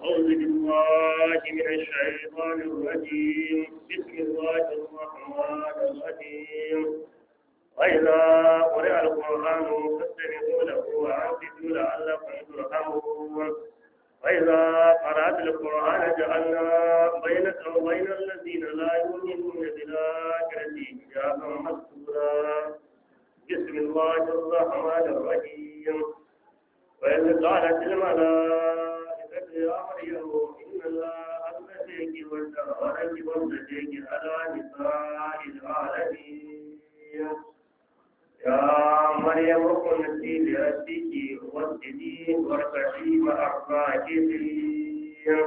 أعوذ بالله من الشيطان الرجيم بسم الله الرحمن الرحيم وإذا قرئ القرآن فاستمعوا له وأنصتوا لعلكم ترحمون وإذا قرأت القرآن جعلنا بينك وبين الذين لا يؤمنون بالآخرة حجابا مستورا بسم الله الرحمن الرحيم وإذ قالت الملائكة يا مريم إن الله أنبتك وجعلك وابنتك على نساء العالمين يا مريم قلتي لربك واسجدي واركعي مع الراكعين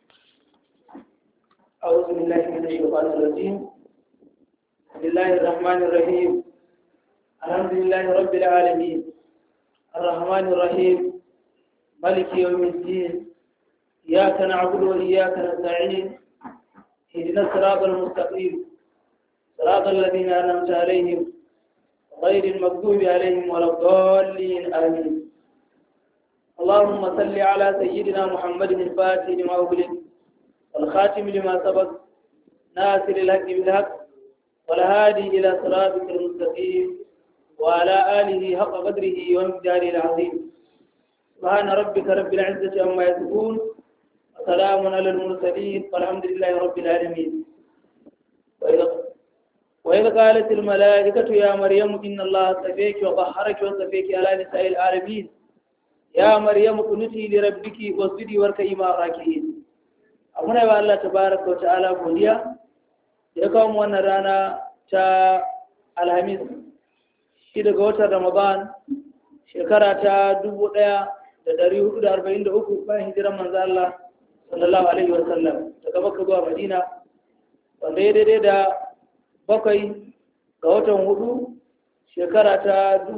أعوذ بالله من الشيطان الرجيم بسم الله الرحمن الرحيم الحمد لله رب العالمين الرحمن الرحيم ملك يوم الدين إياك نعبد وإياك نستعين اهدنا الصراط المستقيم صراط الذين أنعمت عليهم غير المغضوب عليهم ولا الضالين آمين اللهم صل على سيدنا محمد الفاتح لما أغلق والخاتم لما سبق ناصر الحق بالحق والهادي إلى صراطك المستقيم وعلى آله حق قدره ومقداره العظيم سبحان ربك رب العزة عما يصفون وسلام على المرسلين والحمد لله رب العالمين وإذا وإذ قالت الملائكة يا مريم إن الله اصطفيك وطهرك واصطفيك على نساء العالمين يا مريم قنتي لربك واسجدي واركعي مع الراكعين abuna ba Allah tabaraka wa ta'ala godiya ya kawo mu wannan rana ta alhamis shi daga watan ramadan shekara ta 1443 bayan hijiran manzo Allah sallallahu alaihi wa sallam daga Makka zuwa Madina wanda ya daidai da bakwai ga watan hudu shekara ta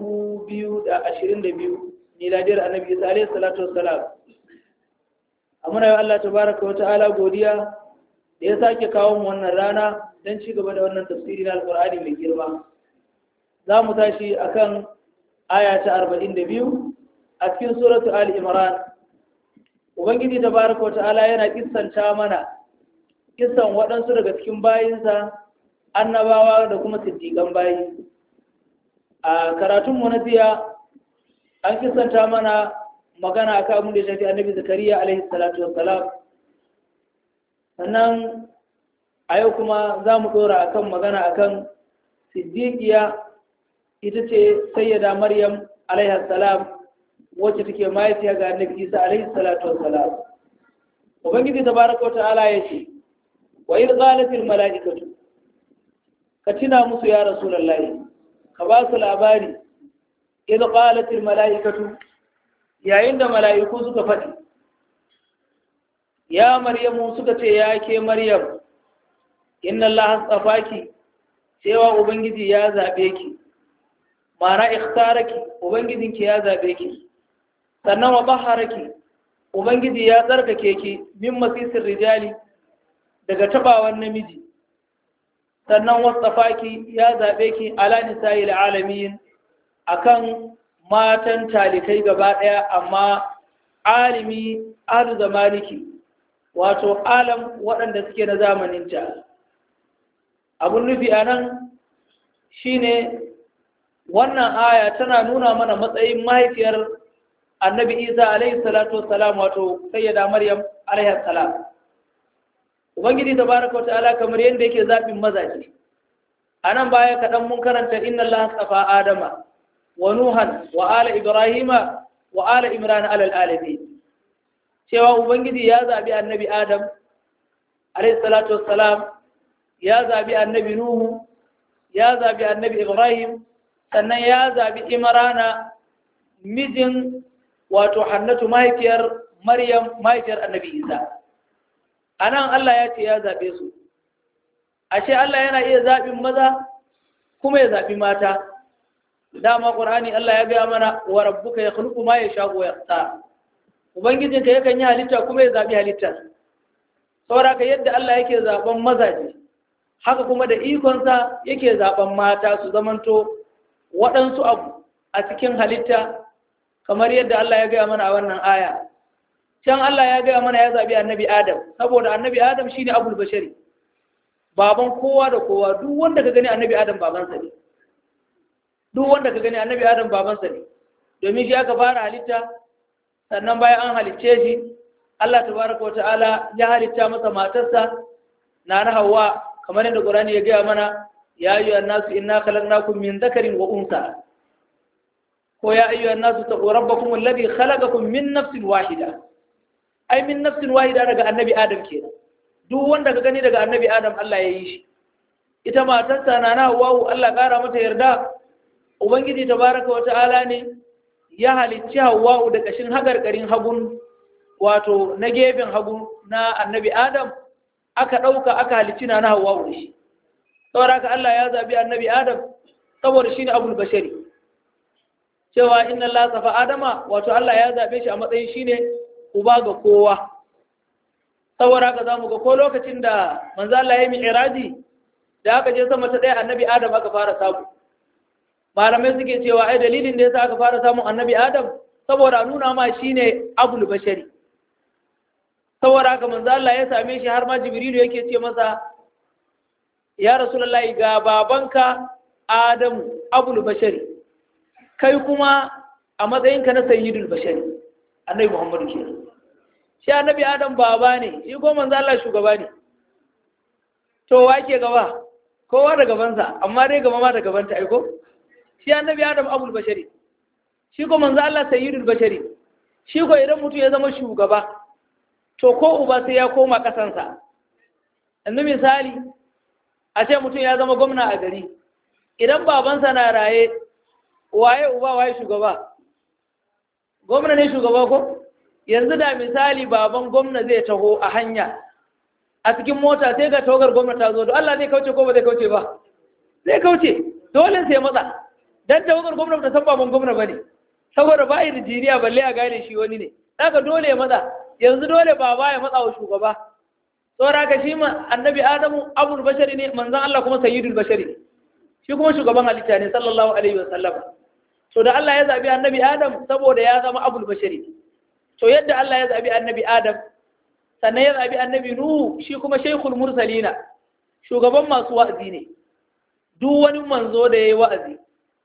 2022 miladiyar annabi isa alaihi salatu wassalam amuna yi Allah tabaraka wa ta'ala godiya da ya sake kawo mu wannan rana don ci gaba da wannan tafsiri na alkur'ani mai girma za mu tashi akan aya ta 42 a cikin suratu ali imran ubangiji tabaraka wa ta'ala yana kissanta mana kissan waɗansu daga cikin bayinsa annabawa da kuma siddiƙan bayi a karatunmu na jiya an kissanta mana magana akan abin da ya shafi annabi zakariya alaihi salatu wassalam sannan a yau kuma za mu ɗora akan magana akan siddiƙiya ita ce sayyada maryam alaihi salam wacce take mahaifiya ga annabi isa alaihi salatu wassalam ubangiji tabaraka wa ta'ala ya ce wa idh qalatil mala'ikatu ka tuna musu ya rasulullahi ka ba su labari idh qalatil mala'ikatu yayin da mala'iku suka faɗi ya maryamu suka ce ya ke maryam inna allaha tsafaki cewa ubangiji ya zabe ki ma'ana ikhtaraki ubangijinki ya zabe ki sannan wa baharaki ubangiji ya tsarkake ki min masisir rijali daga tabawan namiji sannan wasafaki ya zaɓe ki ala nisa'il alamin akan matan talikai gaba ɗaya amma alimi ahlu zamaniki wato alam waɗanda suke na zamaninta abun nufi a nan shine wannan aya tana nuna mana matsayin mahaifiyar annabi isa alaihi salatu wassalam wato sayyada maryam alaihi salam ubangiji tabaraka wa ta'ala kamar yadda yake zaɓin mazaje a nan baya kaɗan mun karanta inna allaha tsafa adama wa nuhan wa ala ibrahima wa ala imran alal alamin cewa ubangiji ya zaɓi annabi adam alayhi salatu wassalam ya zaɓi annabi nuhu ya zaɓi annabi ibrahim sannan ya zaɓi imrana mijin wato hannatu mahaifiyar maryam mahaifiyar annabi isa a nan allah ya ce ya zaɓe su ashe allah yana iya zaɓin maza kuma ya zaɓi mata dama ƙur'ani Allah ya gaya mana wa rabbuka ya khluqu ma yasha wa yaqta ubangijinka yakan yi halitta kuma ya zabi halitta saboda ka yadda Allah yake zaben mazaje haka kuma da ikonsa yake zaben mata su zamanto waɗansu abu a cikin halitta kamar yadda Allah ya gaya mana a wannan aya can Allah ya gaya mana ya zabi annabi Adam saboda annabi Adam shine abul bashari baban kowa da kowa duk wanda ka gani annabi Adam babansa ne duk wanda ka gani annabi Adam babansa ne domin shi aka fara halitta sannan bayan an halicce shi Allah tabaraka wata'ala ya halitta masa matarsa na na Hawwa kamar yadda Qur'ani ya gaya mana ya ayyuhan nasu inna khalaqnakum min dhakarin wa unsa ko ya ayyuhan nasu taqu rabbakum alladhi khalaqakum min nafsin wahida ai min nafsin wahida daga annabi Adam kenan duk wanda ka gani daga annabi Adam Allah ya yi shi ita matarsa na na Hawwa Allah kara mata yarda ubangiji tabaraka wata'ala ne ya halicci Hawwa da kashin hagargarin hagun wato na gefen hagu na annabi adam aka ɗauka aka halicci na hawa da shi saboda haka Allah ya zabi annabi adam saboda shi ne abul bashari cewa inna Allah safa adama wato Allah ya zabe shi a matsayin shi ne uba ga kowa saboda haka zamu ga ko lokacin da manzo Allah ya yi mi'raji da aka je sama ta ɗaya annabi adam aka fara samu malamai suke cewa ai dalilin da yasa aka fara samun annabi adam saboda nuna ma shine abul bashari saboda haka manzo Allah ya same shi har ma Jibrilu yake ce masa ya Rasulullahi ga babanka Adamu Abul Bashari kai kuma a matsayinka na Sayyidul Bashari Annabi Muhammadu ke shi Annabi Adam baba ne shi ko manzo Allah shugaba ne to wa ke gaba kowa da gabansa amma dai gaba ma da gabanta aiko shi Annabi Adam Abul Bashari shi ko manzo Allah Sayyidul Bashari shi ko idan mutum ya zama shugaba to ko uba sai ya koma ƙasansa yanzu misali a ce mutum ya zama gwamna a gari idan babansa na raye waye uba waye shugaba gwamna ne shugaba ko yanzu da misali baban gwamna zai taho a hanya a cikin mota sai ga tawagar gwamna ta zo da Allah zai kauce ko ba zai kauce ba zai kauce dole sai matsa dan tawagar gwamna ta san baban gwamna bane saboda ba jiniya balle a gane shi wani ne daga dole ya matsa yanzu dole baba ya matsa wa shugaba saboda ka shi ma annabi adamu abul bashari ne manzon Allah kuma sayyidul bashari ne shi kuma shugaban halitta ne sallallahu alaihi wa sallam to da Allah ya zabi annabi adam saboda ya zama abul bashari to yadda Allah ya zabi annabi adam sannan ya zabi annabi nuhu shi kuma shaykhul mursalina shugaban masu wa'azi ne duk wani manzo da yayi wa'azi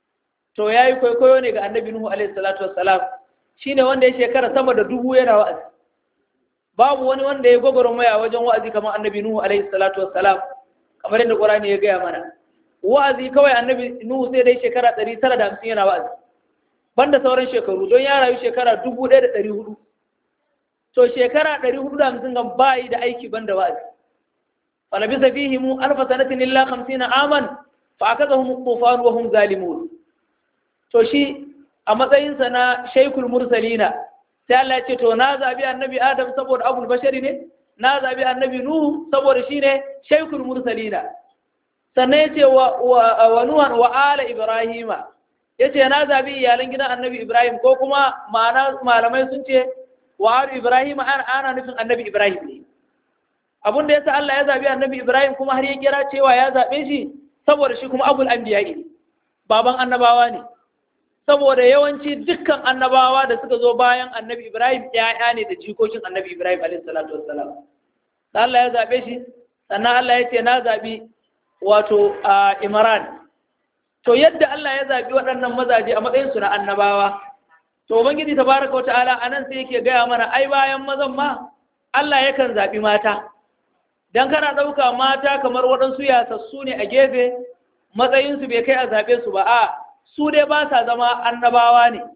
to yayi kwaikwayo ne ga annabi nuhu alaihi salatu wassalam shine wanda ya shekara sama da dubu yana wa'azi babu wani wanda ya gwagwarmaya wajen wa'azi kamar annabi Nuhu alaihi salatu wassalam kamar yadda Qur'ani ya gaya mana wa'azi kawai annabi Nuhu sai dai shekara 950 yana wa'azi banda sauran shekaru don ya rayu shekara 1400 to shekara 450 gan bayi da aiki banda wa'azi falabisa fihim alf sanatin illa 50 aman fa akazahum tufan wa hum zalimun to shi a matsayinsa na shaykul mursalina sai Allah ya ce to na zabi annabi Adam saboda abul bashari ne na zabi annabi Nuhu saboda shine shaykhul mursalina sannan yace wa wa nuhan wa ala ibrahima yace na zabi iyalan gidan annabi Ibrahim ko kuma ma'ana malamai sun ce wa ala ibrahima ana nufin annabi Ibrahim ne abun da yasa Allah ya zabi annabi Ibrahim kuma har ya kira cewa ya zabe shi saboda shi kuma abul anbiya ne baban annabawa ne saboda yawanci dukkan annabawa da suka zo bayan annabi Ibrahim ‘ya'ya ne da jikokin annabi Ibrahim alaihissalatu wassalam. Da Allah ya zaɓe shi, sannan Allah ya ce na zaɓi wato a Imran. To yadda Allah ya zaɓi waɗannan mazaje a matsayinsu na annabawa, to Ubangiji ta baraka wa ta'ala a nan sai yake gaya mana ai bayan mazan ma Allah yakan zaɓi mata. Dan kana ɗauka mata kamar waɗansu yasassu ne a gefe matsayinsu bai kai a zaɓe su ba, a su dai ba sa zama annabawa ne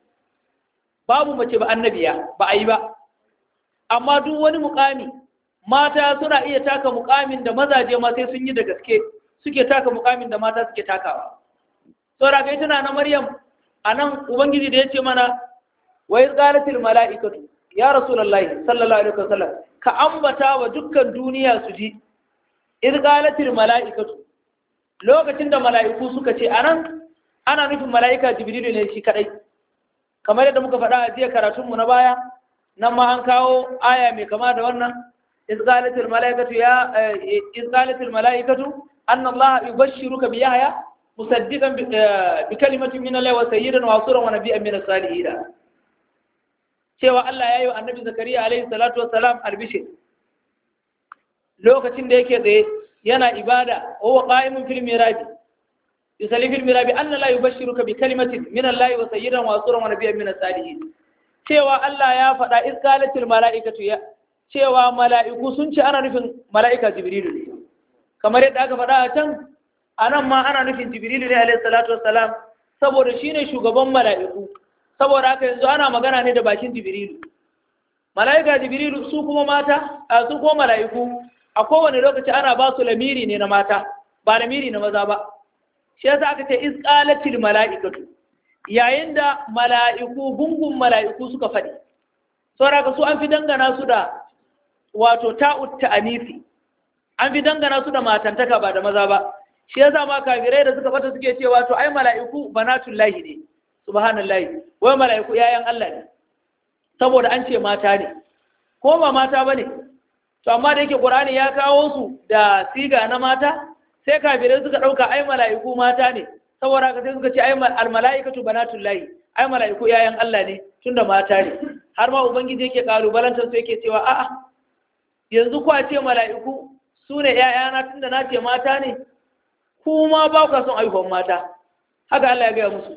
babu mace ba annabiya ba a yi ba amma duk wani mukami mata suna iya taka mukamin da mazaje ma sai sun yi da gaske suke taka mukamin da mata suke takawa saboda kai tana na maryam a nan ubangiji da ya ce mana wa iz qalatil mala'ikatu ya rasulullahi sallallahu alaihi wasallam ka ambata wa dukkan duniya su ji iz qalatil mala'ikatu lokacin da mala'iku suka ce anan ana nufin mala'ika jibrilu ne shi kadai kamar yadda muka faɗa a jiya karatunmu na baya nan ma an kawo aya mai kama da wannan izqalatil mala'ikatu ya izqalatil mala'ikatu anna allaha yubashshiruka bi yahya musaddiqan bi kalimatin min allahi wa sayyidan wa suran wa nabiyyan min as-salihin cewa Allah ya yi wa annabi zakariya alaihi salatu wassalam albishir lokacin da yake tsaye yana ibada wa qa'imun fil mirabi yusalli fil mirabi anna la yubashshiruka bi kalimatin min Allah wa sayyidan wa suran wa nabiyyan min as-salihin cewa Allah ya faɗa isqalatil mala'ikatu ya cewa mala'iku sun ce ana nufin mala'ika jibrilu ne kamar yadda aka faɗa a can anan ma ana nufin jibrilu ne alaihi salatu wassalam saboda shine shugaban mala'iku saboda haka yanzu ana magana ne da bakin jibrilu mala'ika jibrilu su kuma mata a su kuma mala'iku a kowane lokaci ana ba su lamiri ne na mata ba lamiri na maza ba shi yasa aka ce isqalatil mala'ikatu yayin da mala'iku gungun mala'iku suka faɗi saboda su an fi dangana su da wato ta'ut ta'anisi an fi dangana su da matantaka ba da maza ba shi yasa ma kafirai da suka fata suke cewa to ai mala'iku banatullahi ne subhanallahi wai mala'iku yayan Allah ne saboda an ce mata ne ko ba mata bane to amma da yake Qur'ani ya kawo su da siga na mata sai kafirai suka dauka ai mala'iku mata ne saboda haka sai suka ce ai al mala'ikatu banatullahi ai mala'iku yayan Allah ne tunda mata ne har ma ubangiji yake kalubalantar su yake cewa a'a yanzu kwa ce mala'iku su ne ‘ya'yana tun da na ce mata ne, kuma ba ku son aihuwan mata, haka Allah ya gaya musu.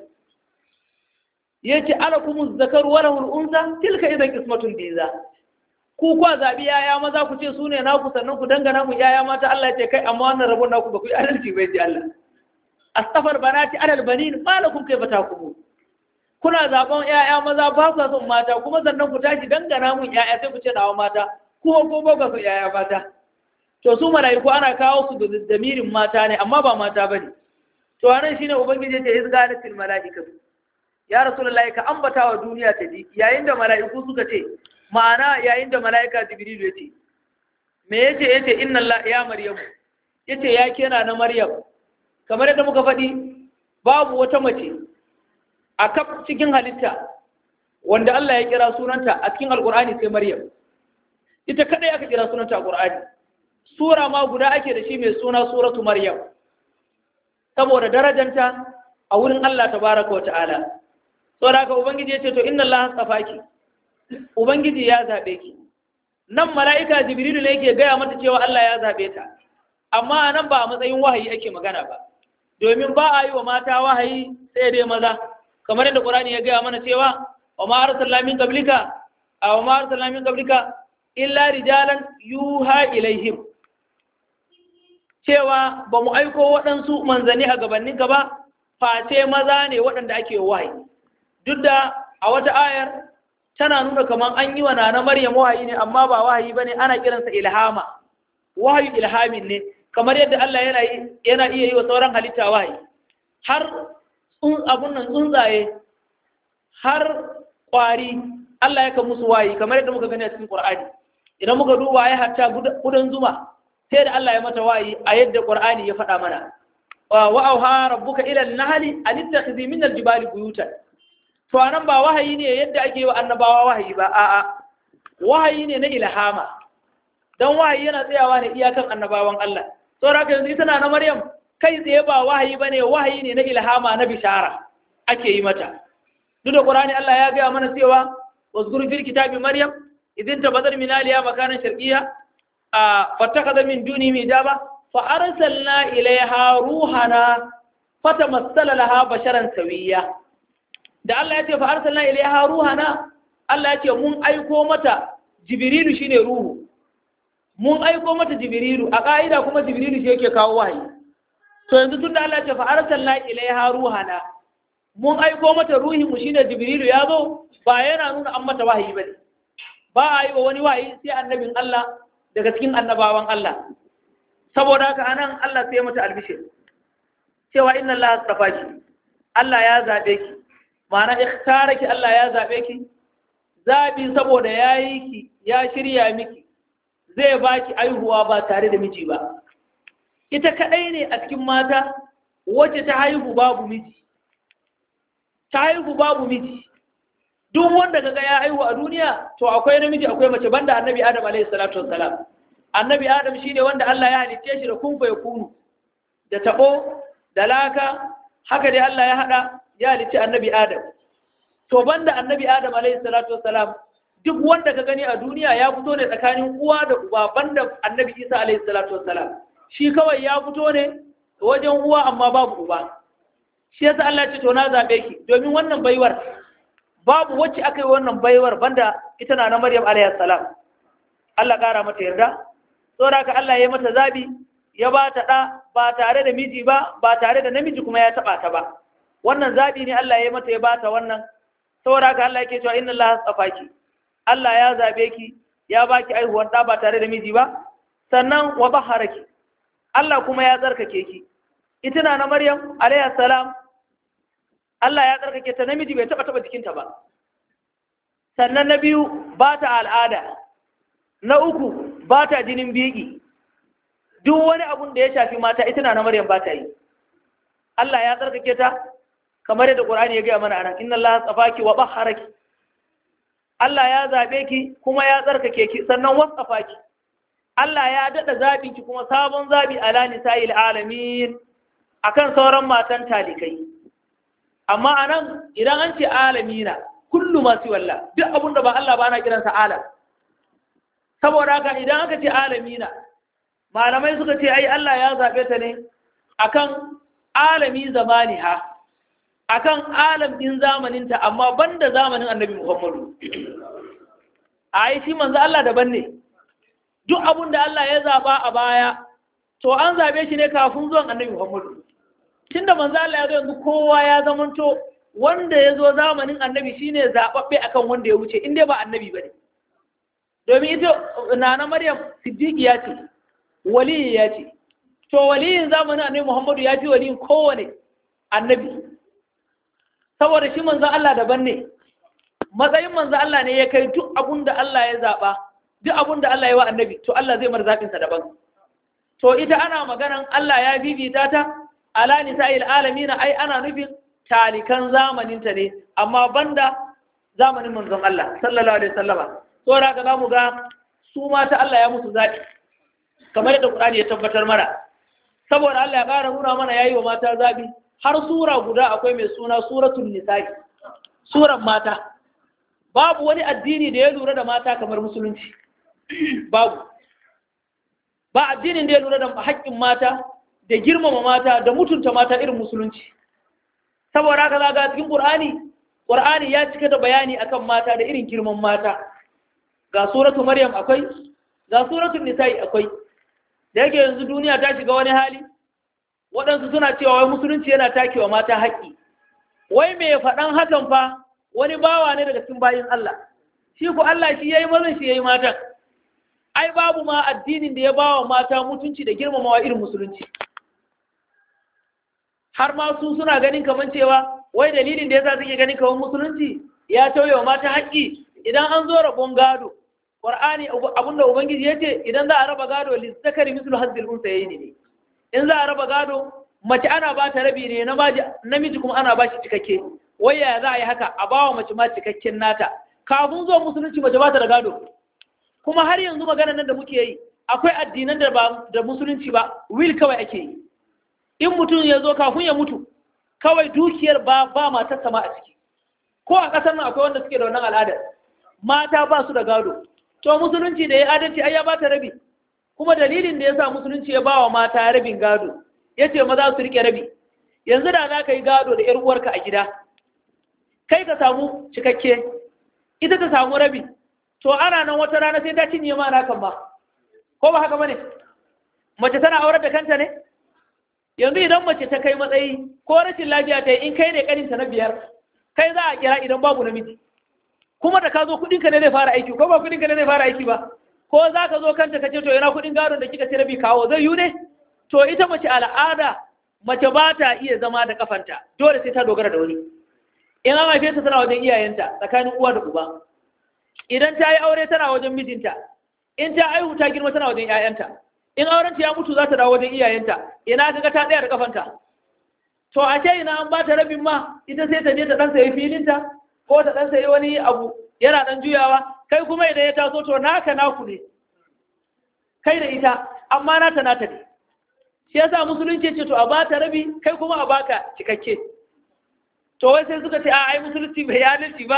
Ya ce, Ala kuma zakar wala hul'unsa, tilka idan kismatun biza. Ku kwa zaɓi ‘ya'ya maza ku ce su ne naku sannan ku dangana mu ‘ya'ya mata Allah ya ce kai amma wannan rabon naku ba ku yi adalci bai ji Allah. Astafar banati alal banin malakum kai bata ku Kuna zaɓen ‘ya'ya maza ba ku son mata kuma sannan ku tashi dangana mun ‘ya'ya sai ku ce nawa mata. kuma ko ba su yaya mata to su malaiku ana kawo su da damirin mata ne amma ba mata bane to anan shine ubangiji ya izgalatil malaikatu ya rasulullahi ka ambata wa duniya ta ji yayin da malaiku suka ce ma'ana yayin da malaika jibril ya ce me yace yace inna allah ya maryam yace ya kena na maryam kamar yadda muka faɗi babu wata mace a kaf cikin halitta wanda Allah ya kira sunanta a cikin alkur'ani sai maryam ita kadai aka kira sunanta a Qur'ani sura ma guda ake da shi mai suna suratu Maryam saboda darajanta a wurin Allah tabaraka wa ta'ala saboda haka ubangiji ya ce to inna Allah tsafaki ubangiji ya zabe ki nan mala'ika jibrilu ne yake gaya mata cewa Allah ya zabe ta amma nan ba a matsayin wahayi ake magana ba domin ba a yi wa mata wahayi sai dai maza kamar yadda Qur'ani ya gaya mana cewa wa ma arsalna min qablika aw ma arsalna min qablika illa rijalan yuha ilaihim cewa ba mu aiko waɗansu manzanni a gabaninka ba face maza ne waɗanda ake wahayi duk da a wata ayar tana nuna kamar an yi wa nana maryam wahayi ne amma ba wahayi ba ne ana kiransa ilhama wahayi ilhamin ne kamar yadda Allah yana yana iya yi wa sauran halitta wahayi har abun nan tsuntsaye har ƙwari Allah ya kan musu wahayi kamar yadda muka gani a cikin Qur'ani idan muka duba ya hatta kudan zuma sai da Allah ya mata wayi a yadda Qur'ani ya faɗa mana wa auha rabbuka ila an-nahli an ittakhidhi min al-jibali buyutan to anan ba wahayi ne yadda ake yi wa annabawa wahayi ba a'a wahayi ne na ilhama dan wahayi yana tsayawa ne iyakan annabawan Allah saboda haka yanzu ita na Maryam kai tsaye ba wahayi bane wahayi ne na ilhama na bishara ake yi mata duk da Qur'ani Allah ya gaya mana cewa wazkur fil kitabi Maryam idin tabbatar min aliya makanan sharqiyya fattakaza min duni mijaba fa arsalna ilaiha ruhana fatamassala laha basharan sawiya da Allah ya ce fa arsalna ilaiha ruhana Allah ya ce mun aiko mata jibrilu shine ruhu mun aiko mata jibrilu a ka'ida kuma jibrilu shi yake kawo wahayi to yanzu tunda Allah ya ce fa arsalna ilaiha ruhana mun aiko mata ruhin mu shine jibrilu ya zo ba yana nuna an mata wahayi bane ba a yi wa wani wahayi sai annabin Allah daga cikin annabawan Allah saboda haka anan Allah sai mata albishir cewa inna Allah astafa ki Allah ya zabe ki ma'ana ikhtara Allah ya zabe ki zabi saboda yayi ki ya shirya miki zai baki aihuwa ba tare da miji ba ita kadai ne a cikin mata wacce ta haihu babu miji ta haihu babu miji duk wanda kaga ya haihu a duniya to akwai namiji akwai mace banda annabi adam alayhi salatu wassalam annabi adam shine wanda Allah ya halicce shi da kun fa yakunu da tabo da laka haka dai Allah ya hada ya halicci annabi adam to banda annabi adam alayhi salatu wassalam duk wanda ka gani a duniya ya fito ne tsakanin uwa da uba banda annabi isa alaihi salatu wassalam shi kawai ya fito ne wajen uwa amma babu uba shi yasa Allah ce to na zabe ki domin wannan baiwar babu wacce aka yi wannan baiwar banda ita na na Maryam alaihi salam Allah kara mata yarda saboda haka Allah ya mata zabi ya ba ta da ba tare da miji ba ba tare da namiji kuma ya taba ta ba wannan zabi ne Allah ya mata ya ba ta wannan saboda haka Allah yake cewa inna Allah tsafaki Allah ya zabe ki ya baki aihuwar da ba tare da miji ba sannan wa baharaki Allah kuma ya tsarkake ki ita na na Maryam alayhi salam Allah ya tsarkake ta namiji bai taba taba jikinta ba sannan na biyu ba ta al'ada na uku ba ta jinin biki duk wani abun da ya shafi mata ita na na Maryam ba ta yi Allah ya tsarkake ta kamar yadda Qur'ani ya gaya mana anan inna Allah tsafaki wa bahharaki Allah ya zabe ki kuma ya tsarkake ki sannan wasafa ki Allah ya dada zabin ki kuma sabon zabi ala nisa'il alamin akan sauran matan talikai amma anan idan an ce alamina kullu masu walla duk abun da ba Allah ba na kiransa alam saboda haka idan aka ce alamina malamai suka ce ai Allah ya zabe ta ne akan alami zamaniha akan alam din zamaninta amma banda zamanin annabi Muhammadu ai shi manzo Allah daban ne duk abun da Allah ya zaba a baya to an zabe shi ne kafin zuwan annabi Muhammadu tunda manzo Allah ya zo yanzu kowa ya zamanto wanda ya zo zamanin annabi shine zababbe akan wanda ya wuce inda ba annabi bane domin ita nana Maryam siddiqiya ce waliya ce to waliyin zamanin annabi Muhammadu ya fi waliyin kowane annabi saboda shi manzo Allah daban ne matsayin manzo Allah ne ya kai duk abun da Allah ya zaba duk abun da Allah ya wa annabi to Allah zai mar zabin sa daban to ita ana maganan Allah ya bibita ta ala nisa'il alamin ai ana nufin talikan zamanin ta ne amma banda zamanin manzon Allah sallallahu alaihi wasallama to da ka zamu ga su mata Allah ya musu zabi kamar yadda Qur'ani ya tabbatar mana saboda Allah ya ƙara nuna mana yayi wa mata zabi har sura guda akwai mai suna suratul nisa'i suran mata babu wani addini da ya lura da mata kamar musulunci babu ba addinin da ya lura da haƙƙin mata da girmama mata da mutunta mata irin musulunci saboda haka za ga cikin Qur'ani Qur'ani ya cika da bayani akan mata da irin girman mata ga suratu Maryam akwai ga suratul nisa'i akwai da yake yanzu duniya ta shiga wani hali waɗansu suna cewa wai musulunci yana takewa mata haƙƙi wai mai faɗan hakan fa wani bawa ne daga cikin bayin Allah shi ku Allah shi yayi mazan shi yayi matan ai babu ma addinin da ya bawa mata mutunci da girmamawa irin musulunci har ma su suna ganin kaman cewa wai dalilin da yasa suke ganin kaman musulunci ya tauye wa mata haƙƙi idan an zo rabon gado Qur'ani abinda ubangiji yace idan za a raba gado lissakari mislu hazzil unsayni ne in za a raba gado mace ana ba ta rabi ne namiji kuma ana ba shi cikakke wai yaya za a yi haka a ba wa mace ma cikakken nata kafin zuwa musulunci mace ba ta da gado kuma har yanzu magana nan da muke yi akwai addinan da ba da musulunci ba wil kawai ake yi in mutum ya zo kafin ya mutu kawai dukiyar ba ba matar sama a ciki ko a ƙasar nan akwai wanda suke da wannan al'adar mata ba su da gado to musulunci da ya adalci ai ya ba ta rabi kuma dalilin da ya sa musulunci ya ba wa mata rabin gado ya ce maza su rike rabi yanzu da za ka yi gado da ‘yar uwarka a gida kai ka samu cikakke ita ta samu rabi to ana nan wata rana sai ta cinye ma na kan ba ko ba haka bane mace tana aurar da kanta ne yanzu idan mace ta kai matsayi ko rashin lafiya ta yi in kai ne kaninta na biyar kai za a kira idan babu namiji kuma da ka zo kudinka ne zai fara aiki ko ba kudinka ne zai fara aiki ba ko za ka zo kanta ka ce to yana kudin gadon da kika ce rabi kawo zai yi ne to ita mace al'ada mace ba ta iya zama da kafanta dole sai ta dogara da wani in an haife ta tana wajen iyayenta tsakanin uwa da uba idan ta yi aure tana wajen mijinta in ta aihu ta girma tana wajen 'ya'yanta in aurenta ya mutu za ta dawo wajen iyayenta ina kaga ta tsaya da kafanta to a ce ina an ba ta rabin ma ita sai ta je ta dan sayi filinta ko ta dan sayi wani abu yana dan juyawa kai kuma idan ya taso to naka naku ne kai da ita amma nata nata ne shi yasa musulunci ce to a ba ta rabi kai kuma a baka cikakke to wai sai suka ce a ai musulunci bai adalci ba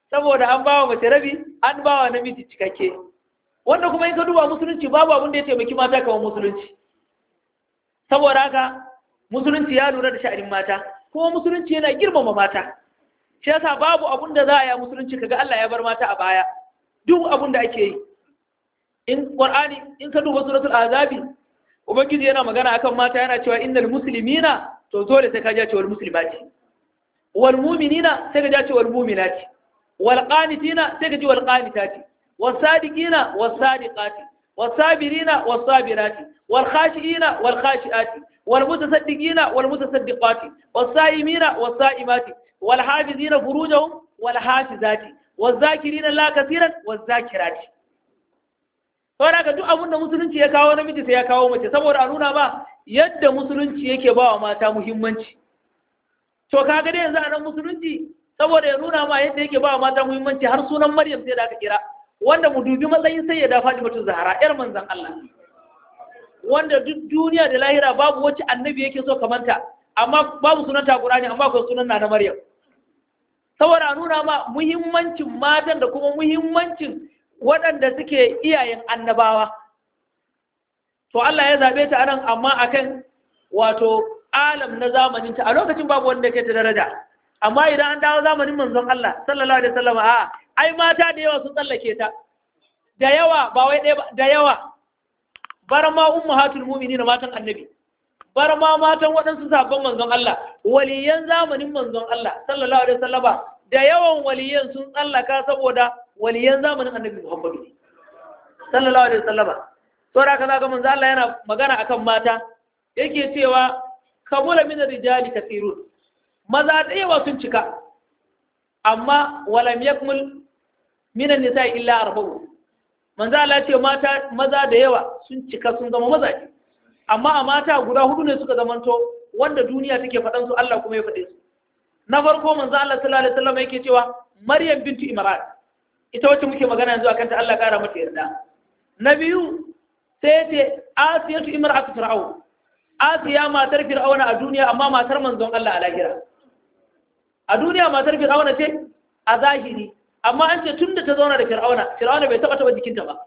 saboda an bawa mace rabi an bawa namiji cikakke wanda kuma in ka duba musulunci babu abin da ya taimaki mata kamar musulunci saboda haka musulunci ya lura da sha'anin mata kuma musulunci yana girmama mata shi yasa babu abin da za a yi musulunci kaga Allah ya bar mata a baya duk abin da ake yi in qur'ani in ka duba suratul azabi ubangiji yana magana akan mata yana cewa innal muslimina to dole sai ka ja cewa muslimati wal mu'minina sai ka ja cewa mu'minati wal qanitina sai ka ji wal qanitati was sadiqina was sadiqati was sabirina was sabirati wal khashiina wal khashiati wal mutasaddiqina wal mutasaddiqati was saimina was saimati wal hafizina furujahum wal hafizati was zakirina la kaseeran was zakirati saboda ka duk abin da musulunci ya kawo namiji sai ya kawo mace saboda a nuna ba yadda musulunci yake ba wa mata muhimmanci to kaga dai yanzu a nan musulunci saboda ya nuna ma yadda yake ba wa mata muhimmanci har sunan maryam sai da aka kira wanda mu dubi matsayin sai ya dafa mata zahara yar manzon Allah wanda duk duniya da lahira babu wacce annabi yake so kamanta amma babu sunan ta Qur'ani amma akwai sunan na maryam saboda a nuna ma muhimmancin matan da kuma muhimmancin waɗanda suke iyayen annabawa to Allah ya zaɓe ta anan amma akan wato alam na zamaninta a lokacin babu wanda ke ta daraja amma idan an dawo zamanin manzon Allah sallallahu alaihi wasallam a ai mata da yawa sun tsallake ta da yawa ba wai ɗaya ba da yawa bar ma ummahatul mu'minin matan annabi bar ma matan waɗansu sabon manzon Allah waliyan zamanin manzon Allah sallallahu alaihi wasallama da yawan waliyan sun tsallaka saboda waliyan zamanin annabi Muhammadu sallallahu alaihi wasallama to da kaza ga manzo Allah yana magana akan mata yake cewa kabula min rijali kathirun maza da yawa sun cika amma walam yakmul min an-nisa illa arba'u manzo Allah ce mata maza da yawa sun cika sun zama mazaje amma a mata guda hudu ne suka zamanto wanda duniya take faɗan su Allah kuma ya faɗe su na farko manzo Allah sallallahu alaihi wasallam yake cewa Maryam bintu Imran ita wacce muke magana yanzu akan ta Allah kara mata yarda na biyu sai ce Asiyatu imra'atu fir'aun Asiya matar fir'auna a duniya amma matar manzon Allah a lahira a duniya matar fir'auna ce a zahiri amma an ce tunda ta zauna da fir'auna fir'auna bai taba taba jikinta ba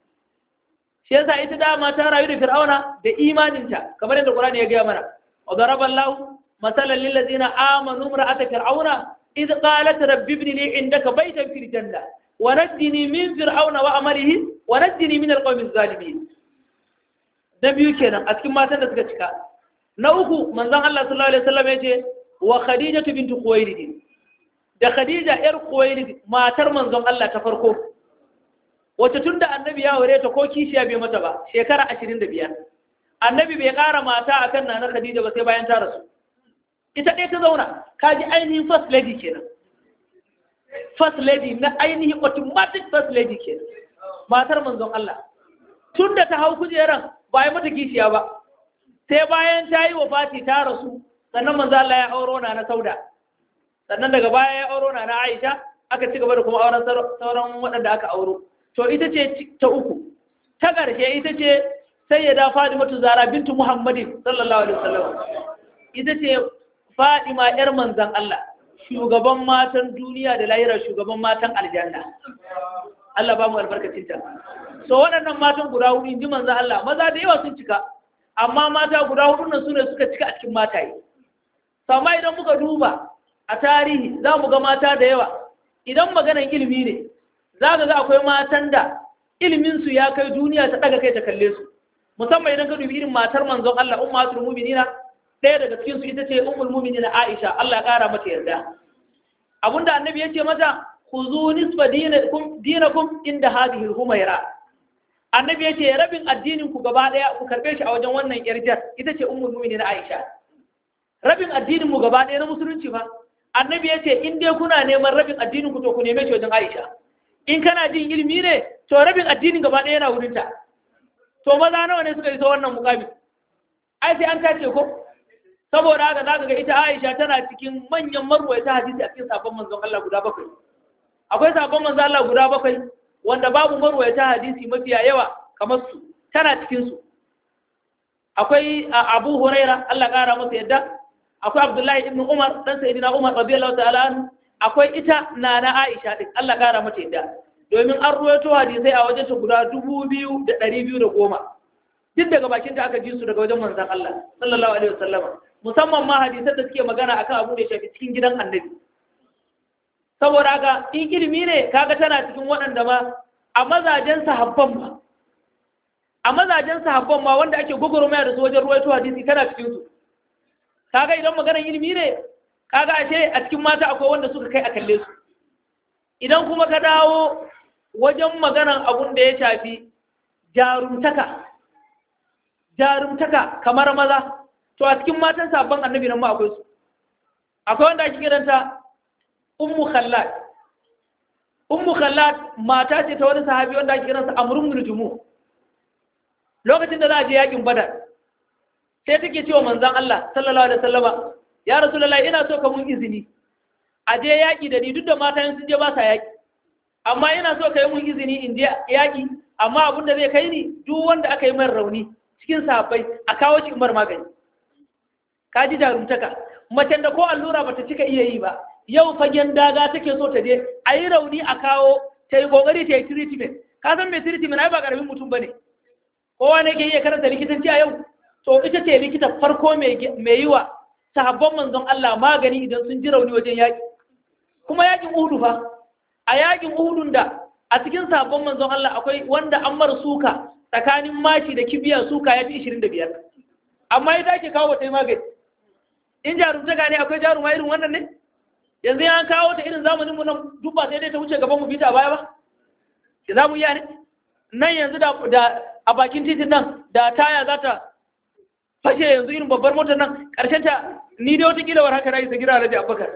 shi yasa ita dama ta rayu da fir'auna da imaninta kamar yadda Qur'ani ya gaya mana wa daraballahu مثلا للذين آمنوا امرأة فرعون إذ قالت رب ابن لي عندك بيتا في الجنة ونجني من فرعون وعمله ونجني من القوم الظالمين نبي كنا أتكلم ما تنسك نوكو من ذا الله صلى الله عليه وسلم يجي وخديجة بنت خويلد da Khadija ‘yar Kuwailid matar manzon Allah ta farko, wacce tun da annabi ya ware ta ko kishiya bai mata ba, shekara ashirin da biyar. Annabi bai ƙara mata a kan na Khadija ba sai bayan ta rasu. ita ɗaya ta zauna ka ji ainihin first lady kenan first lady na ainihin automatic first lady kenan matar manzon Allah tun da ta hau kujeran ba yi mata kishiya ba sai bayan ta yi wa fati ta rasu sannan manzon Allah ya auro na na sauda sannan daga baya ya auro na na Aisha aka ci gaba da kuma auren sauran waɗanda aka auro to ita ce ta uku ta ƙarshe ita ce sayyada Fatimatu Zara bintu Muhammadin sallallahu alaihi wasallam ita ce Fadima ‘yar manzan Allah, shugaban matan duniya da lahira shugaban matan aljanna. Allah ba mu albarkacinta. So waɗannan matan guda hudu inji manzan Allah, maza da yawa sun cika, amma mata guda hudu nan su ne suka cika a cikin mataye. Sama idan muka duba a tarihi za mu ga mata da yawa, idan maganan ilimi ne, za ga akwai matan da iliminsu ya kai duniya ta ɗaga kai ta kalle su. Musamman idan ka dubi irin matar manzon Allah, ummatul mu'minina ɗaya daga cikinsu ita ce umul mumini na Aisha Allah ya ƙara mata yarda abinda annabi ya ce mata ku zo nisfa dinakum inda hadhihi humaira annabi ya ce rabin addinin ku gaba ɗaya ku karɓe shi a wajen wannan yarjar ita ce umul mumini na Aisha rabin addinin mu gaba ɗaya na musulunci ba annabi ya ce in dai kuna neman rabin addinin ku to ku neme shi wajen Aisha in kana jin ilimi ne to rabin addinin gaba ɗaya yana wurinta to maza nawa ne suka isa wannan mukami ai sai an tace ko saboda haka za ka ga ita Aisha tana cikin manyan marwaita hadisi a cikin sabon manzon Allah guda bakwai akwai sabon manzon Allah guda bakwai wanda babu marwaita hadisi mafiya yawa kamar su tana cikin su akwai Abu Huraira Allah kara masa yadda akwai Abdullahi ibn Umar dan Sayyidina Umar radiyallahu ta'ala anhu akwai ita na na Aisha din Allah kara mata yadda domin an ruwaito hadisai a wajen ta guda dubu biyu da ɗari biyu da goma duk daga bakin ta aka ji su daga wajen manzon Allah sallallahu alaihi wasallam musamman ma hadisan da suke magana akan abu da ya shafi cikin gidan annabi saboda haka in ilimi ne kaga tana cikin waɗanda ma a mazajen sahabban ma a mazajen sahabban ma wanda ake gugurumaya da su wajen ruwaito hadisi tana cikin su kaga idan maganar ilimi ne kaga ashe a cikin mata akwai wanda suka kai a kalle su idan kuma ka dawo wajen maganar abun da ya shafi jarumtaka jarumtaka kamar maza to a cikin matan sabon annabi nan ma akwai su akwai wanda ake kiranta ummu khallad ummu khallad mata ce ta wani sahabi wanda ake kiransa amrun bin jumu lokacin da za a je yakin badar sai take cewa manzon Allah sallallahu alaihi wasallama ya rasulullahi ina so ka mun izini a je yaki da ni duk da mata sun je ba sa yaki amma ina so ka yi mun izini in je yaki amma abin da zai kai ni duk wanda aka yi min rauni cikin sahabbai a kawo shi umar magani ka ji jarumtaka macen da ko allura bata cika iya yi ba yau fagen daga take so ta je a yi rauni a kawo ta yi kokari ta yi treatment ka san mai treatment ai ba karamin mutum bane kowa ne ke iya karanta likitanci a yau to ita ce likita farko mai yi wa sahabban manzon Allah magani idan sun ji rauni wajen yaƙi kuma yaƙin uhudu fa a yaƙin uhudun da a cikin sahabban manzon Allah akwai wanda an mara suka tsakanin mashi da kibiya suka ya fi 25 amma ita ake kawo ta yi magani in jarumtaka ne akwai jaruma irin wannan ne yanzu ya kawo ta irin zamanin mu nan duk ba sai dai ta wuce gaban mu bita a baya ba ki za mu iya ne nan yanzu da a bakin titin nan da taya za ta fashe yanzu irin babbar motar nan ƙarshen ta ni dai wata kila war haka na isa gira da abubakar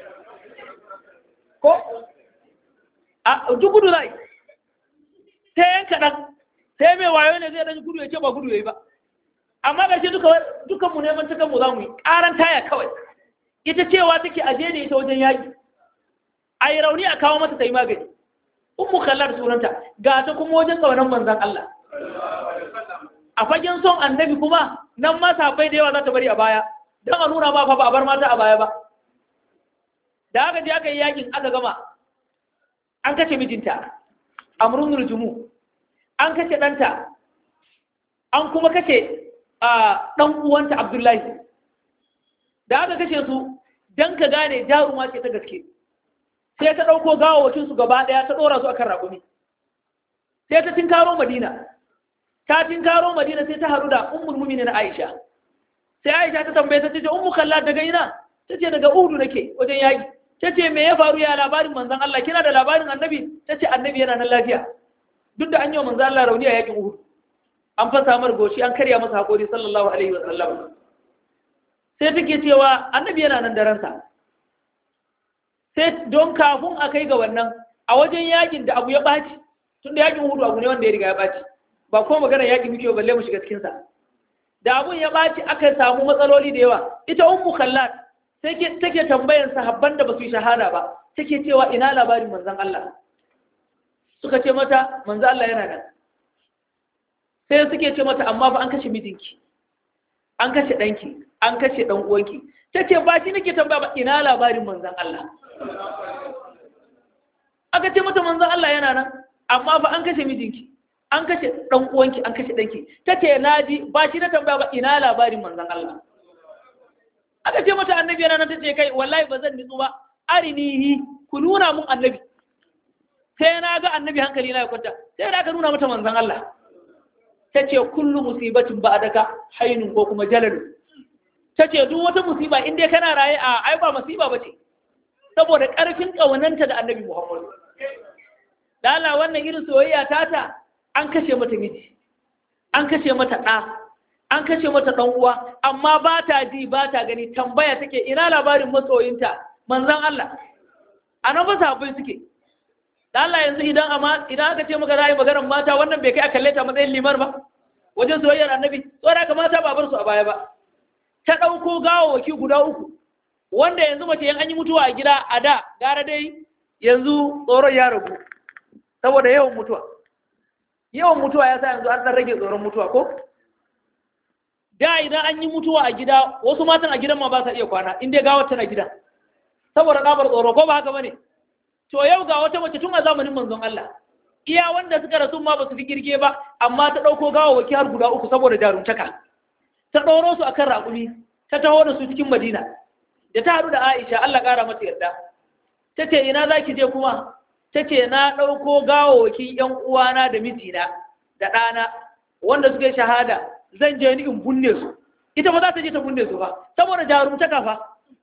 ko a duk gudu zai sai yan kaɗan sai mai wayo ne zai ɗan gudu ya ce ba gudu ya yi ba amma ƙarshe dukan mu neman ta kanmu za mu yi ƙaran taya kawai ita cewa take aje ne ita wajen yaƙi a yi rauni a kawo mata ta yi magani ummu kallar sunanta ga ta kuma wajen ƙaunar manzan Allah a fagen son annabi kuma nan ma safai da yawa za ta bari a baya don a nuna ba fa ba a bar mata a baya ba da aka je aka yi yakin aka gama an kashe mijinta amrun nurjumu an kashe ɗanta an kuma kashe ɗan uwanta abdullahi da aka kashe su don ka gane jaruma ce ta gaske sai ta ɗauko gawawacinsu gaba ɗaya ta ɗora su akan raƙumi sai ta tinkaro madina ta tinkaro madina sai ta haru da ummul mu'minin aisha sai aisha ta tambaye ta ce ummu kalla daga ina ta ce daga uhudu nake wajen yaƙi ta ce me ya faru ya labarin manzon Allah kina da labarin annabi ta ce annabi yana nan lafiya duk da an yi wa manzon Allah rauni a yaƙin uhudu an fasa mar goshi an karya masa haƙori sallallahu alaihi wa sallam sai take cewa annabi yana nan da ransa sai don kafin a kai ga wannan a wajen yakin da abu ya ɓaci tun da yakin hudu abu ne wanda ya riga ya ɓaci ba ko magana yakin muke balle mu shiga cikinsa da abun ya ɓaci aka samu matsaloli da yawa ita ummu kallat sai take tambayan sahabban da ba su yi shahada ba take cewa ina labarin manzon Allah suka ce mata manzon Allah yana nan sai suke ce mata amma fa an kashe mijinki an kashe ɗanki an kashe ɗan uwanki ta ce ba shi nake tambaya ba ina labarin manzon Allah aka ce mata manzon Allah yana nan amma fa an kashe mijinki an kashe dan uwanki an kashe danki tace naji ba shi na tambaya ba ina labarin manzon Allah aka ce mata annabi yana nan tace kai wallahi ba zan nitsu ba arinihi ku nuna mun annabi sai na ga annabi hankali na ya kwanta sai da aka nuna mata manzon Allah tace kullu musibatin ba'daka hainun ko kuma jalalu tace duk wata musiba in dai kana raye a ai ba musiba bace saboda ƙarfin ƙaunanta da annabi Muhammadu. Da Allah wannan irin soyayya tata an kashe mata miji, an kashe mata ɗa, an kashe mata ɗan uwa, amma ba ta ji ba ta gani tambaya take ina labarin masoyinta manzan Allah. A nan ba sahabbai suke. Da Allah yanzu idan amma idan aka ce maka za yi maganar mata wannan bai kai a kalle ta matsayin limar ba. Wajen soyayyar annabi, tsora ka mata ba bar su a baya ba. Ta ɗauko gawawaki guda uku, wanda yanzu mace yan an yi mutuwa a gida a da gara dai yanzu tsoron ya ragu saboda yawan mutuwa yawan mutuwa ya sa yanzu an ɗan rage tsoron mutuwa ko da idan an yi mutuwa a gida wasu matan a gidan ma ba sa iya kwana inda gawar tana gida saboda ɗabar tsoro ko ba haka bane to yau ga wata mace tun a zamanin manzon Allah iya wanda suka rasu ma ba su fi kirge ba amma ta ɗauko gawawaki har guda uku saboda jaruntaka ta ɗoro su akan raƙumi ta taho da su cikin madina da ta haɗu da aisha Allah ƙara mata yarda ta ce ina za ki je kuma ta ce na ɗauko gawawakin ‘yan uwana da mijina da ɗana wanda suka yi shahada zan je ni in bunne su ita ba za ta je ta bunne su ba saboda jarumtaka fa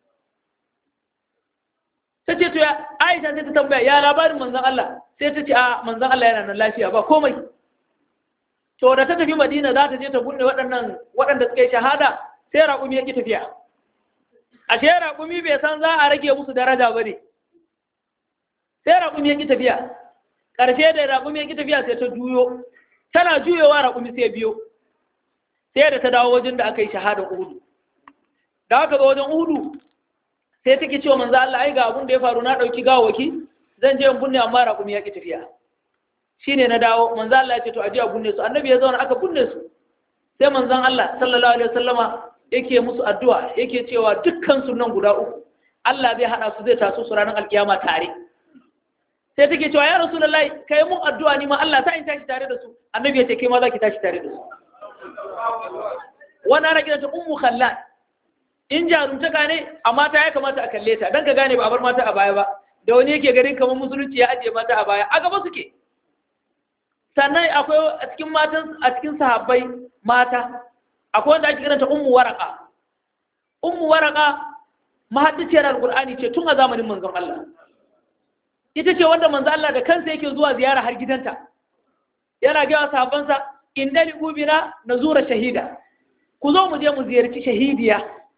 ta ce to ya aisha sai ta tambaya ya labarin manzan Allah sai ta ce a manzan Allah yana nan lafiya ba komai to da ta tafi madina za ta je ta bunne waɗannan waɗanda suka yi shahada sai raƙumi ya ƙi tafiya ashe raƙumi bai san za a rage musu daraja ba ne sai raƙumi ya ƙi tafiya ƙarshe da raƙumi ya ƙi tafiya sai ta juyo tana juyowa raƙumi sai biyo sai da ta dawo wajen da aka yi shahadar uhudu da aka zo wajen uhudu sai take cewa manzo Allah ai ga abun da ya faru na ɗauki gawaki zan je in bunne amma raƙumi ya ƙi tafiya shine na dawo manzo Allah ya ce to aje a bunne su annabi ya zauna aka bunne su sai manzon Allah sallallahu alaihi wasallama yake musu addu'a yake cewa dukkan su nan guda uku Allah zai hada su zai taso su ranar alkiyama tare sai take cewa ya rasulullahi kai mun addu'a ni ma Allah ta in tashi tare da su annabi ya ce kai ma za ki tashi tare da su wannan ana kiranta ummu khallad in jarumtaka ne a mata ya kamata a kalle ta dan ka gane ba a bar mata a baya ba da wani yake garin kamar musulunci ya ajiye mata a baya a gaba suke sannan akwai a cikin matan a cikin sahabbai mata akwai wanda ake kiranta ummu waraka ummu waraka mahaddiciyar alqur'ani ce tun a zamanin manzon Allah ita ce wanda manzon Allah da kansa yake zuwa ziyara har gidanta yana ga sahabbansa indali ubina nazura shahida ku zo mu je mu ziyarci shahidiya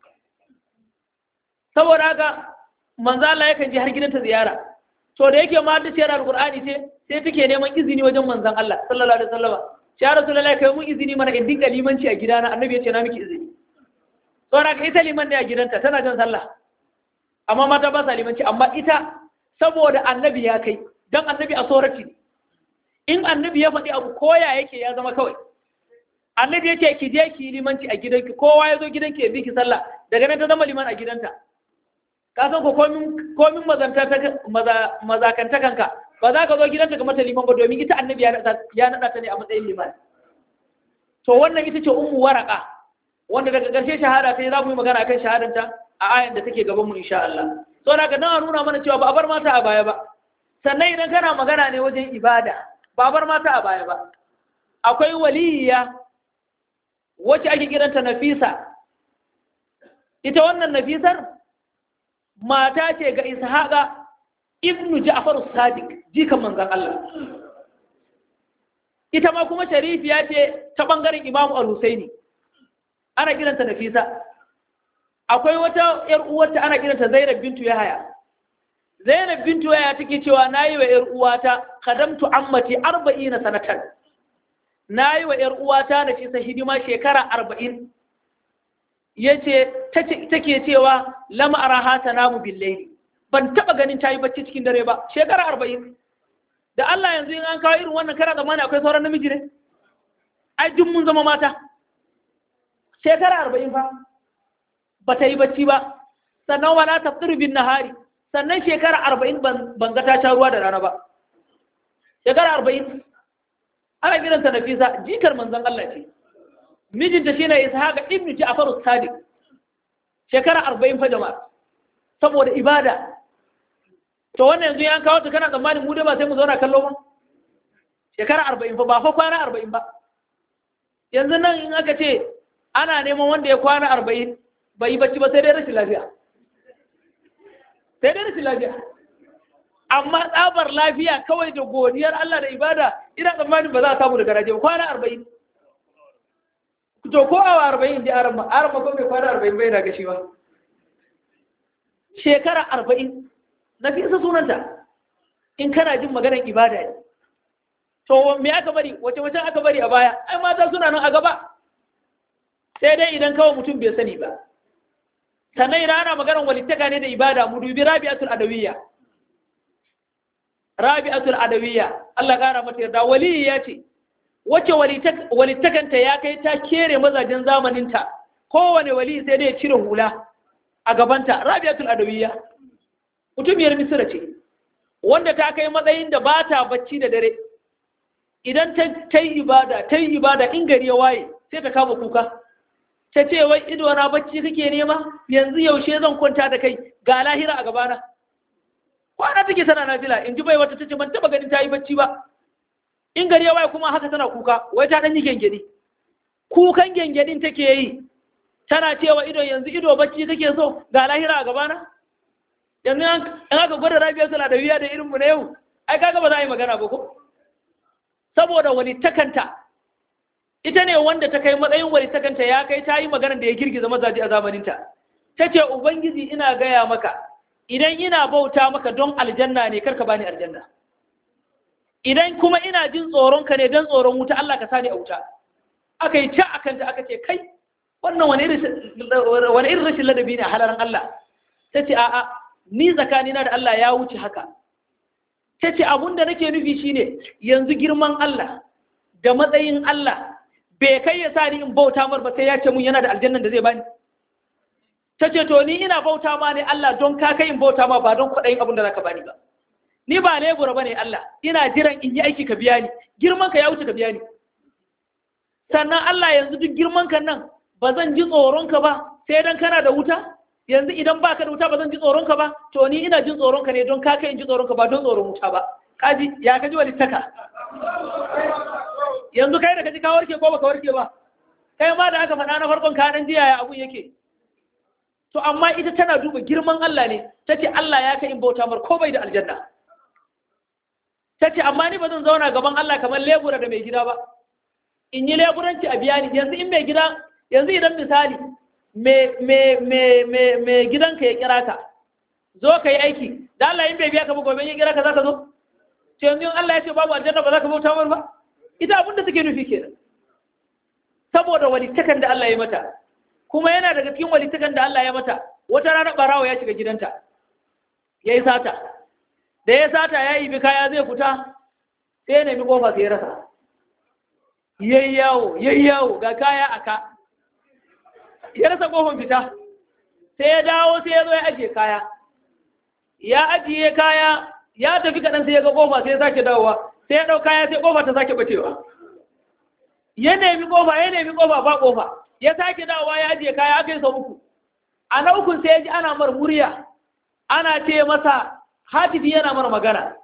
saboda haka manzon Allah yakan je har gidanta ziyara to da yake mahaddiciyar alqur'ani ce sai take neman izini wajen manzon Allah sallallahu alaihi wasallam ya rasulullahi kai mun izini mana in dinga limanci a gidana annabi ya ce na miki izini saboda ka ita liman ne a gidanta tana jan sallah amma mata ba sa limanci amma ita saboda annabi ya kai dan annabi a sorati ne in annabi ya faɗi abu koya yake ya zama kawai annabi ya ce ki je ki limanci a gidanki kowa ya zo gidanki ya bi ki sallah daga nan ta zama liman a gidanta ka san ko komin komin mazakantakanka ba za ka zo gidanta ga mata liman ba domin ita annabi ya naɗa ta ne a matsayin liman to wannan ita ce ummu waraka wanda daga ƙarshe shahada sai za mu yi magana akan shahadanta a ayan da take gaban mu insha Allah so da ka nan nuna mana cewa ba a bar mata a baya ba sannan idan kana magana ne wajen ibada ba a bar mata a baya ba akwai waliyya wacce ake kiranta Nafisa ita wannan Nafisar mata ce ga Ishaqa ibnu Ja'far as-Sadiq jikan manzon Allah ita ma kuma sharifiya ce ta bangaren Imam Al-Husaini ana kiranta Nafisa akwai wata yar uwarta ana kiranta Zainab bintu Yahaya Zainab bintu Yahaya take cewa nayi wa yar uwata khadamtu ammati 40 sanatan nayi wa yar uwata Nafisa hidima shekara 40 yace take cewa lam araha tanamu billayli ban taba ganin tayi bacci cikin dare ba shekara 40 da Allah yanzu in an kawo irin wannan kara zamani akwai sauran namiji ne ai duk mun zama mata shekara arba'in fa ba ta yi bacci ba sannan wala ta tsirbin nahari sannan shekara arba'in ban ga ta sha ruwa da rana ba shekara arba'in ana kiranta nafisa jikar manzon Allah ce mijinta shine ishaqa ibnu ja'far as-sadiq shekara arba'in fa jama'a saboda ibada to wannan yanzu yan kawo ta kana tsammanin mu dai ba sai mu zauna kallo ba shekara arba'in fa ba fa kwana arba'in ba yanzu nan in aka ce ana neman wanda ya kwana arba'in bai yi bacci ba sai dai rashin lafiya sai dai rashin lafiya amma tsabar lafiya kawai da godiyar Allah da ibada ina tsammanin ba za a samu da garaje ba kwana arba'in to ko awa arba'in da arama arama ko mai kwana arba'in bai na gashi ba shekara arba'in na fi isa sunanta in kana jin maganar ibada ne to me aka bari wace wace aka bari a baya ai mata suna nan a gaba sai dai idan kawai mutum bai sani ba sannan idan ana maganar walittaka ne da ibada mu dubi rabi'atul adawiyya rabi'atul adawiyya Allah kara mata yarda waliyi ya ce wacce walittakanta ya kai ta kere mazajen zamaninta kowane wali sai dai cire hula a gabanta rabi'atul adawiyya mutumiyar misira ce wanda ta kai matsayin da ba ta bacci da dare idan ta yi ibada ta yi ibada in gari ya waye sai ta kama kuka ta ce wai ido na bacci kake nema yanzu yaushe zan kwanta da kai ga lahira a gabana kwana take tana nafila in ji bai wata tace ban taba ganin ta yi bacci ba in gari ya waye kuma haka tana kuka wai ta dan yi gengedi kukan gengedin take yi tana cewa ido yanzu ido bacci kake so ga lahira a gabana yanzu in aka gwada rabiyar sala da wiya da irin mu na yau ai kaga ba za a yi magana ba ko saboda wani takanta ita ne wanda ta kai matsayin wani takanta ya kai ta yi maganar da ya girgiza mazaji a zamaninta ta ce ubangiji ina gaya maka idan ina bauta maka don aljanna ne karka bani aljanna idan kuma ina jin tsoron ka ne don tsoron wuta Allah ka sani a wuta aka yi ca akan ta aka ce kai wannan wani irin rashin ladabi ne a halaran Allah ta ce a'a ni tsakanina da Allah ya wuce haka ta ce abun da nake nufi shine yanzu girman Allah da matsayin Allah bai kai ya sa ni in bauta mar ba sai ya ce mun yana da aljannan da zai bani ta ce to ni ina bauta ma ne Allah don ka kai in bauta ma ba don kwaɗayin abin da za ka bani ba ni ba lebura ba ne Allah ina jiran in yi aiki ka biya ni girman ka ya wuce ka biya ni sannan Allah yanzu duk girman ka nan ba zan ji tsoron ka ba sai dan kana da wuta yanzu idan baka da wuta ba zan ji tsoron ka ba to ni ina jin tsoron ka ne don ka kai in ji tsoron ka ba don tsoron wuta ba kaji ya kaji walittaka yanzu kai da kaji ka warke ko baka warke ba kai ma da aka faɗa na farkon kanan jiya ya abun yake to amma ita tana duba girman Allah ne ta ce Allah ya kai in bauta mar ko bai da aljanna ta ce amma ni ba zan zauna gaban Allah kamar lebura da mai gida ba in yi leburanci a biya ni yanzu in mai gida yanzu idan misali mai gidanka ya kira ka zo ka yi aiki da Allah in bai biya ka ba gobe ya kira ka za ka zo ce yanzu Allah ya ce babu aljanna ba za ka bauta mar ba ita abin da take nufi kenan saboda walittakan da Allah ya mata kuma yana daga cikin walittakan da Allah ya mata wata rana barawo ya shiga gidanta ya yi sata da ya sata ya yi kaya zai fita sai ya nemi kofa sai ya rasa yayi yawo yayi yawo ga kaya aka ya rasa kofar fita sai ya dawo sai ya zo ya ajiye kaya ya ajiye kaya ya tafi kaɗan sai ya ga kofa sai ya sake dawowa sai ya ɗau kaya sai kofa ta sake bacewa ya nemi kofa ya nemi kofa ba kofa ya sake dawowa ya ajiye kaya aka yi sau uku a na ukun sai ya ji ana mar murya ana ce masa hatifi yana mar magana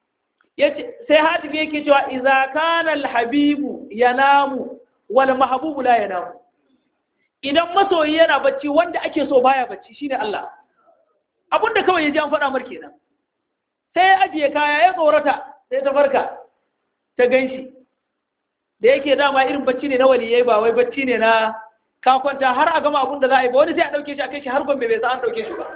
sai hatifi yake cewa iza kana alhabibu yanamu wal mahbubu la yanamu idan masoyi yana bacci wanda ake so baya bacci shine Allah abinda kawai ya ji an faɗa mar kenan sai ya ajiye kaya ya tsorata sai ta farka ta ganshi da yake dama irin bacci ne na waliyai ba wai bacci ne na ka kwanta har a gama abin da za a yi ba wani sai a ɗauke shi a kai shi har gombe bai sa an ɗauke shi ba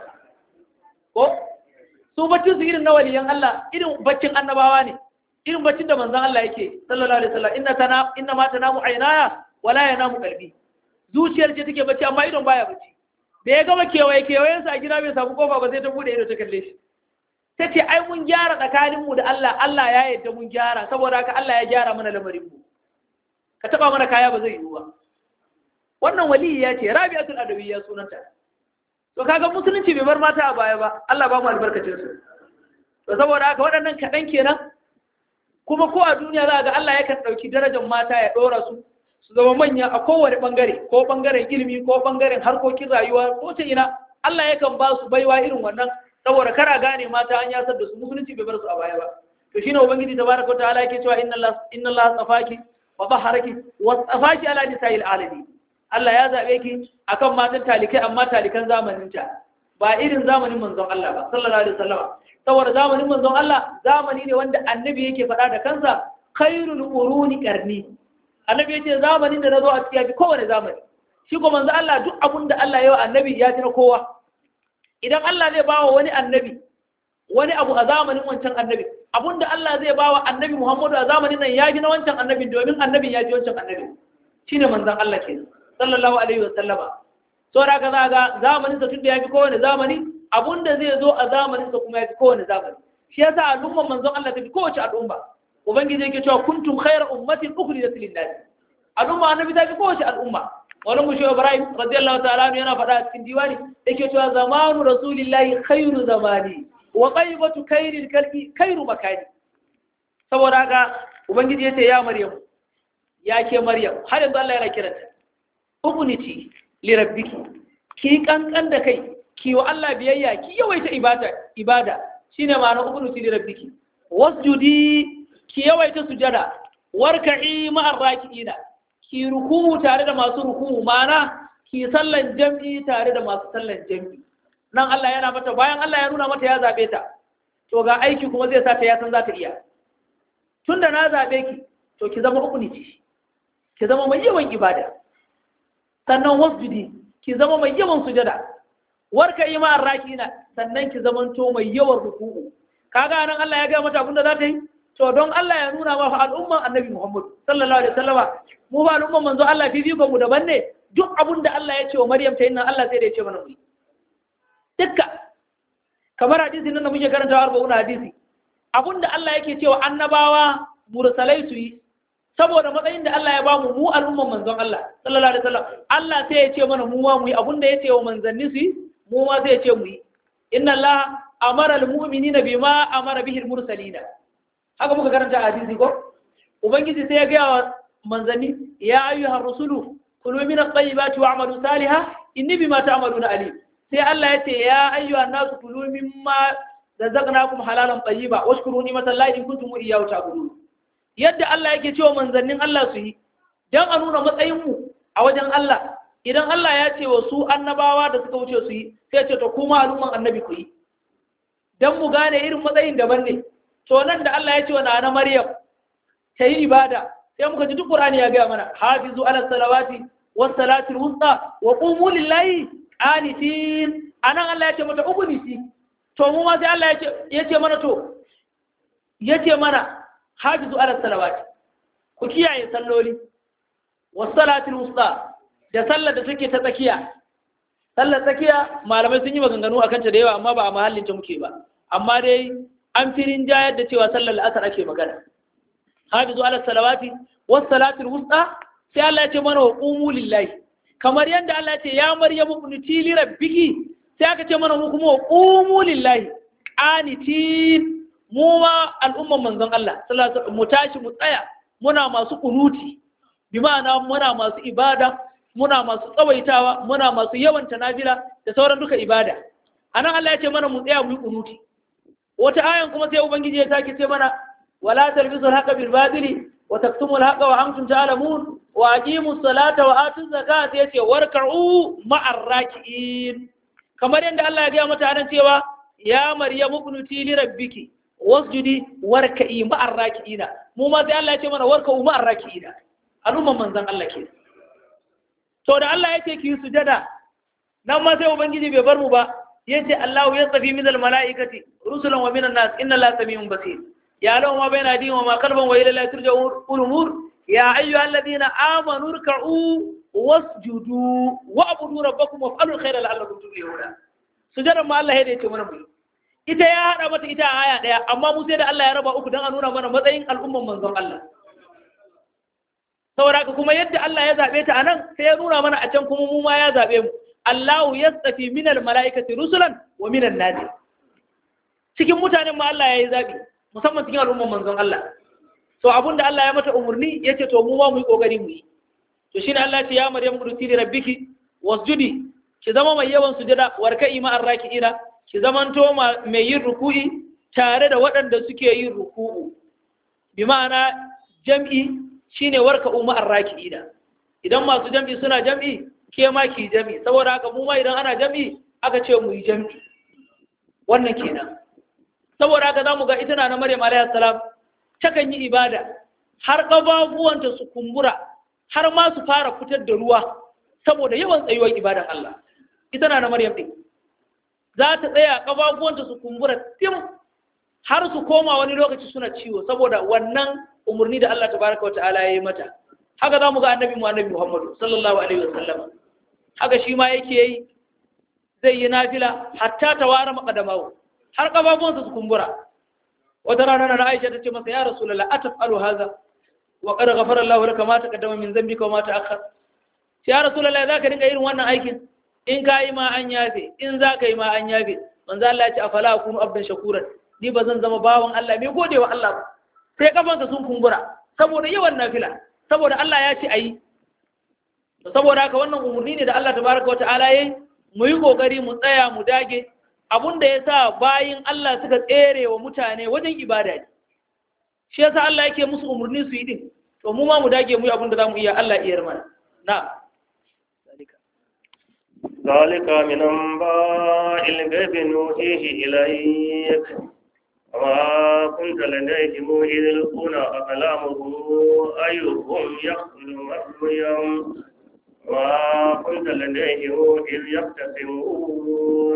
ko su baccin su irin na waliyan Allah irin baccin annabawa ne irin baccin da manzon Allah yake sallallahu alaihi wasallam inna tana inna ma tanamu aynaya wala yanamu qalbi zuciyar ce take bacci amma idon baya bacci da ya gama kewaye kewayen sa a gida bai samu kofa ba sai ta bude ido ta kalle shi ta ce ai mun gyara tsakaninmu da Allah Allah ya yadda mun gyara saboda haka Allah ya gyara mana lamarin mu ka taba mana kaya ba zai yiwu ba wannan waliyi ya ce rabi'atul adawiyya sunanta to kaga musulunci bai bar mata a baya ba Allah ba mu albarkacin su to saboda haka waɗannan kaɗan kenan kuma ko a duniya za ga Allah yakan ɗauki darajar mata ya ɗora su su zama manya a kowane ɓangare ko ɓangaren ilimi ko ɓangaren harkokin rayuwa ko ta ina Allah yakan ba su baiwa irin wannan saboda kara gane mata an yasar da su musulunci bai bar su a baya ba to shine ubangiji tabaraka wa ta'ala yake cewa inna Allah inna Allah tsafaki wa baharaki wa tsafaki ala nisa'il alamin Allah ya zaɓe ki akan matan talikai amma talikan zamaninta ba irin zamanin manzon Allah ba sallallahu alaihi wasallam saboda zamanin manzon Allah zamani ne wanda annabi yake faɗa da kansa khairul uruni qarni annabi yace zamanin da nazo a cikin yafi kowane zamani shi ko manzon Allah duk abun da Allah ya yi wa annabi ya ji na kowa idan Allah zai bawa wani annabi wani abu a zamanin wancan annabi abun da Allah zai bawa annabi Muhammadu a zamanin nan ya ji na wancan annabin domin annabin ya ji wancan annabin shine manzon Allah kenan sallallahu alaihi wa sallama so da ka zaga zamanin sa tunda yafi kowane zamani abunda zai zo a zamanin sa kuma yafi kowane zamani shi yasa al'umman manzon Allah tafi kowace al'umma ubangiji yake cewa kuntum khayra ummatin ukhrijat lin-nas al'umma annabi tafi kowace al'umma wani mushe Ibrahim radiyallahu ta'ala anhu yana faɗa a cikin diwani yake cewa zamanu rasulillahi khairu zamani wa qaybatu kayril kalbi kayru makani saboda haka ubangiji yace ya maryam ya ke maryam har yanzu Allah yana kiranta ubuniti li rabbiki ki kankan da kai ki wa Allah biyayya ki yawaita ibada ibada shine ma'ana ubuniti li rabbiki wasjudi ki yawaita sujada warka'i ma'ar raki'ina ki ruku'u tare da masu ruku'u ma'ana ki sallan jam'i tare da masu sallan jam'i nan Allah yana mata bayan Allah ya nuna mata ya zabe ta to ga aiki kuma zai sa ta ya san za ta iya tunda na zabe ki to ki zama ubuniti ki zama mai yawan ibada sannan wasjudi ki zama mai yawan sujada warka yi ma'ar rakina sannan ki zama to mai yawan ruku'u kaga nan Allah ya ga mata abin da za ta yi to don Allah ya nuna ma fa al'umman annabi Muhammad sallallahu alaihi wasallama mu ba al'umman manzo Allah fifiko mu daban ne duk abin da Allah ya ce wa Maryam ta yi nan Allah sai da ya ce mana mu dukka kamar hadisi nan da muke karanta har ba hadisi abin da Allah yake cewa annabawa mursalai su yi saboda matsayin da Allah ya bamu mu al'umman manzon Allah sallallahu alaihi wasallam Allah sai ya ce mana mu ma mu yi abinda ya ce wa manzanni su yi mu ma sai ya ce mu yi inna Allah amara almu'minina bima amara bihi almursalina haka muka karanta a hadisi ko ubangiji sai ya ga wa manzanni ya ayyuhar rusulu kulu min at-tayyibati wa'malu salihan inni bima ta'maluna alim sai Allah ya ce ya ayyuhan nasu kulu mimma razaqnakum halalan tayyiba washkuru ni'matallahi in kuntum iyyahu ta'budun yadda Allah yake cewa manzannin Allah su yi don a nuna matsayinmu a wajen Allah idan Allah ya ce wa su annabawa da suka wuce su yi sai ce to kuma al'umman annabi ku yi don mu gane irin matsayin daban ne to nan da Allah ya ce wa nana Maryam ta yi ibada sai muka ji duk Qur'ani ya gaya mana hafizu ala salawati was salatil wusta wa qumu lillahi qanitin anan Allah ya ce mata ubunisi to mu ma sai Allah ya ce mana to ya ce mana hafizu ala salawati ku kiyaye salloli wasalatul wusta da sallar da take ta tsakiya sallar tsakiya malamai sun yi maganganu akan ta da yawa amma ba a mahallin ta muke ba amma dai an firin jayar da cewa sallar la'asar ake magana hafizu ala salawati wasalatul wusta sai Allah ya ce mana wa qumu lillahi kamar yadda Allah ya ce ya maryamu ibnuti li rabbiki sai aka ce mana mu kuma wa qumu lillahi qanitin mu ma al'umman manzon Allah mu tashi mu tsaya muna masu kunuti bi ma'ana muna masu ibada muna masu tsawaitawa muna masu yawan tanafila da sauran duka ibada anan Allah ya ce mana mu tsaya mu yi kunuti wata ayan kuma sai ubangiji ya sake ce mana wala talbisu al-haqqa bil badili wa taktumu al-haqqa wa antum ta'lamun wa aqimu salata wa atu zakata yace warka'u ma'ar raki'in kamar yadda Allah ya ga mata anan cewa ya maryamu qunuti li rabbiki wasjudi warka'i ma'ar raki'ina mu ma sai Allah ya ce mana warka'u ma'ar raki'ina al'umman manzon Allah ke to da Allah ya ce ki sujada nan ma sai ubangiji bai bar mu ba yace Allah ya tsafi min mala'ikati rusulan wa minan nas inna la samiun basir ya law ma baina din wa ma qalban wa ila la turja'u umur ya ayyuhal ladina amanu ruk'u wasjudu wa'budu rabbakum waf'alul khayra la'allakum tuflihuna sujadan ma Allah ya ce mana mu ita ya hada mata ita a aya daya amma mu sai da Allah ya raba uku dan a nuna mana matsayin al'umman manzon Allah saboda kuma yadda Allah ya zabe ta anan sai ya nuna mana a can kuma mu ma ya zabe mu Allahu yastafi minal mala'ikati rusulan wa minan nas cikin mutanen ma Allah ya yi zabi musamman cikin al'umman manzon Allah to abinda Allah ya mata umurni yace to mu ma mu yi kokari mu yi to shine Allah ya ce ya Maryam quduti li rabbiki wasjudi ki zama mai yawan sujada warka'i ma arraki'ina ki zamanto mai yin ruku'i tare da waɗanda suke yin ruku'u bi ma'ana jam'i shine warka umma arraki'ina idan masu jam'i suna jam'i ke ma ki jam'i saboda haka mu ma idan ana jam'i aka ce mu yi jam'i wannan kenan saboda haka zamu ga ita na Maryam alayhi salam takan yi ibada har ƙafafuwanta su kumbura har ma su fara fitar da ruwa saboda yawan tsayuwar ibadan Allah ita na Maryam din za ta tsaya ƙafafuwanta su kumbura tim har su koma wani lokaci suna ciwo saboda wannan umarni da Allah tabaraka wata'ala ya yi mata haka za mu ga annabi mu annabi Muhammadu sallallahu alaihi wasallam haka shi ma yake yi zai yi nafila hatta tawara maqadamahu har ƙafafuwansa su kumbura wata rana na Aisha ta ce masa ya Rasulullah ataf'alu hadha wa qad ghafara Allahu laka ma taqaddama min dhanbika wa ma ta'akhkhar ya Rasulullah zaka dinga irin wannan aikin in ka yi ma an yafe in za ka yi ma an yafe manzo Allah ya ce afala akunu abdan shakuran ni ba zan zama bawan Allah mai godewa Allah ba sai kafansa sun kumbura saboda yawan nafila saboda Allah ya ce ayi saboda haka wannan umarni ne da Allah tabaraka wa ta'ala yayi mu yi kokari mu tsaya mu dage abunda ya sa bayin Allah suka tsere wa mutane wajen ibada ne shi yasa Allah yake musu umarni su yi din to mu ma mu dage mu yi abunda zamu iya Allah iya mana na ذلك من أنباء الغيب نوحيه إليك وما كنت لديهم إذ يلقون أقلامهم أيهم يقتل مريم وما كنت لديهم إذ يختصمون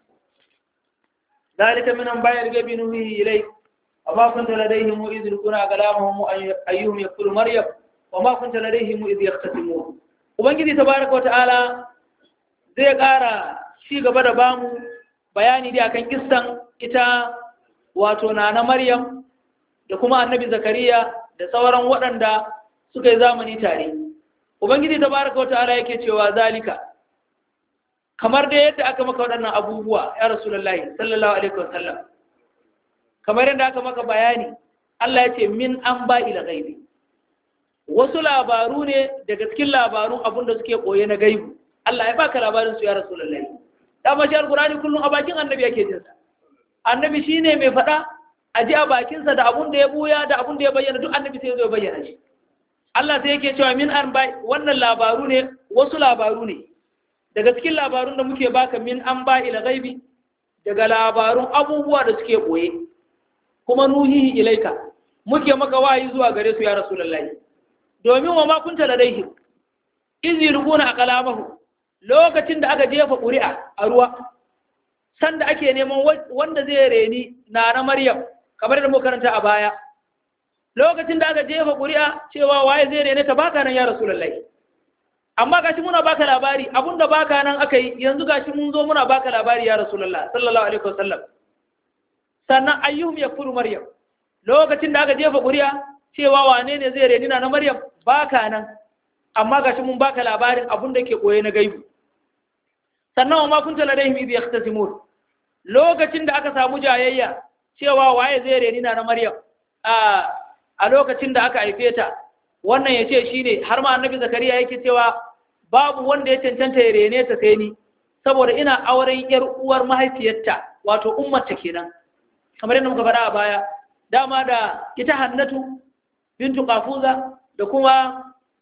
ذلك من أنباء الغيب نوحيه إليك وما كنت لديهم إذ يلقون أقلامهم أيهم يقتل مريم وما كنت لديهم إذ يختصمون ubangiji tabaraka wa ta'ala zai ƙara ci gaba da bamu bayani da akan kissan ita wato na maryam da kuma annabi zakariya da sauran waɗanda suka yi zamani tare ubangiji tabaraka wa ta'ala yake cewa zalika kamar da yadda aka maka waɗannan abubuwa ya rasulullahi sallallahu alaihi wasallam kamar yadda aka maka bayani Allah ya ce min an ba ila gaibi wasu labaru ne daga cikin labarun abin da suke koye na gaibu Allah ya baka labarin su ya rasulullahi dama shi alqur'ani kullum a bakin annabi yake jin sa annabi shine mai faɗa a ji a bakin sa da abun da ya buya da abun da ya bayyana duk annabi sai ya bayyana shi Allah sai yake cewa min an ba wannan labaru ne wasu labaru ne daga cikin labarun da muke baka min an ba ila gaibi daga labarun abubuwa da suke koye kuma nuhihi ilaika muke maka wayi zuwa gare su ya rasulullahi domin wa makunta ladaihi iz yulquna aqlamahu lokacin da aka jefa ƙuri'a a ruwa sanda ake neman wanda zai reni na na Maryam kamar da muka karanta a baya lokacin da aka jefa ƙuri'a cewa waye zai rene ta baka nan ya rasulullahi amma gashi muna baka labari abunda baka nan aka yi yanzu gashi mun zo muna baka labari ya rasulullah sallallahu alaihi wasallam sannan ayyuhum yakfuru maryam lokacin da aka jefa ƙuri'a cewa wane ne zai reni na maryam baka nan amma gashi mun baka labarin abun da ke koye na gaibu sannan wa ma kunta ladaihim idh yahtasimun lokacin da aka samu jayayya cewa waye zai reni na maryam a a lokacin da aka haife ta wannan ya ce shine har ma annabi zakariya yake cewa babu wanda ya cancanta ya rene ta sai ni saboda ina auren yar uwar mahaifiyarta wato ummarta kenan kamar yadda muka faɗa a baya dama da ita hannatu bintu kafuza da kuma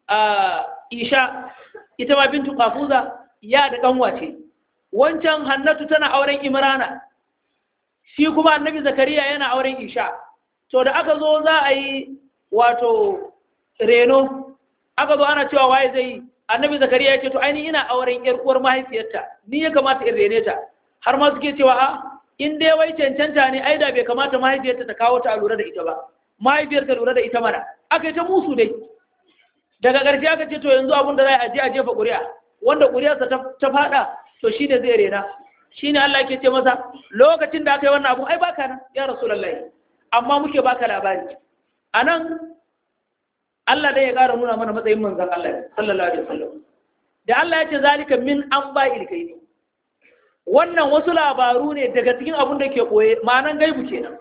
isha ita ma bintu kafuza ya da kanwa ce wancan hannatu tana auren imrana shi kuma annabi zakariya yana auren isha to da aka zo za a yi wato reno aka zo ana cewa waye zai annabi zakariya ya ce to ainihin ina auren yar uwar mahaifiyarta ni ya kamata in rene ta har ma suke cewa a in dai wai cancanta ne ai da bai kamata mahaifiyarta ta kawo ta a lura da ita ba mahaifiyar ta lura da ita mana aka yi ta musu dai daga ƙarshe aka ce to yanzu abin da za a je a jefa ƙuri'a wanda ƙuri'arsa ta faɗa to shi ne zai rena shi ne Allah ke ce masa lokacin da aka yi wannan abu ai baka nan ya rasulullahi amma muke baka labari a nan Allah dai ya ƙara nuna mana matsayin manzan Allah sallallahu alaihi wasallam da Allah ya ce zalika min an ba ilkaini wannan wasu labaru ne daga cikin abin da ke koye ma'anan gaibu kenan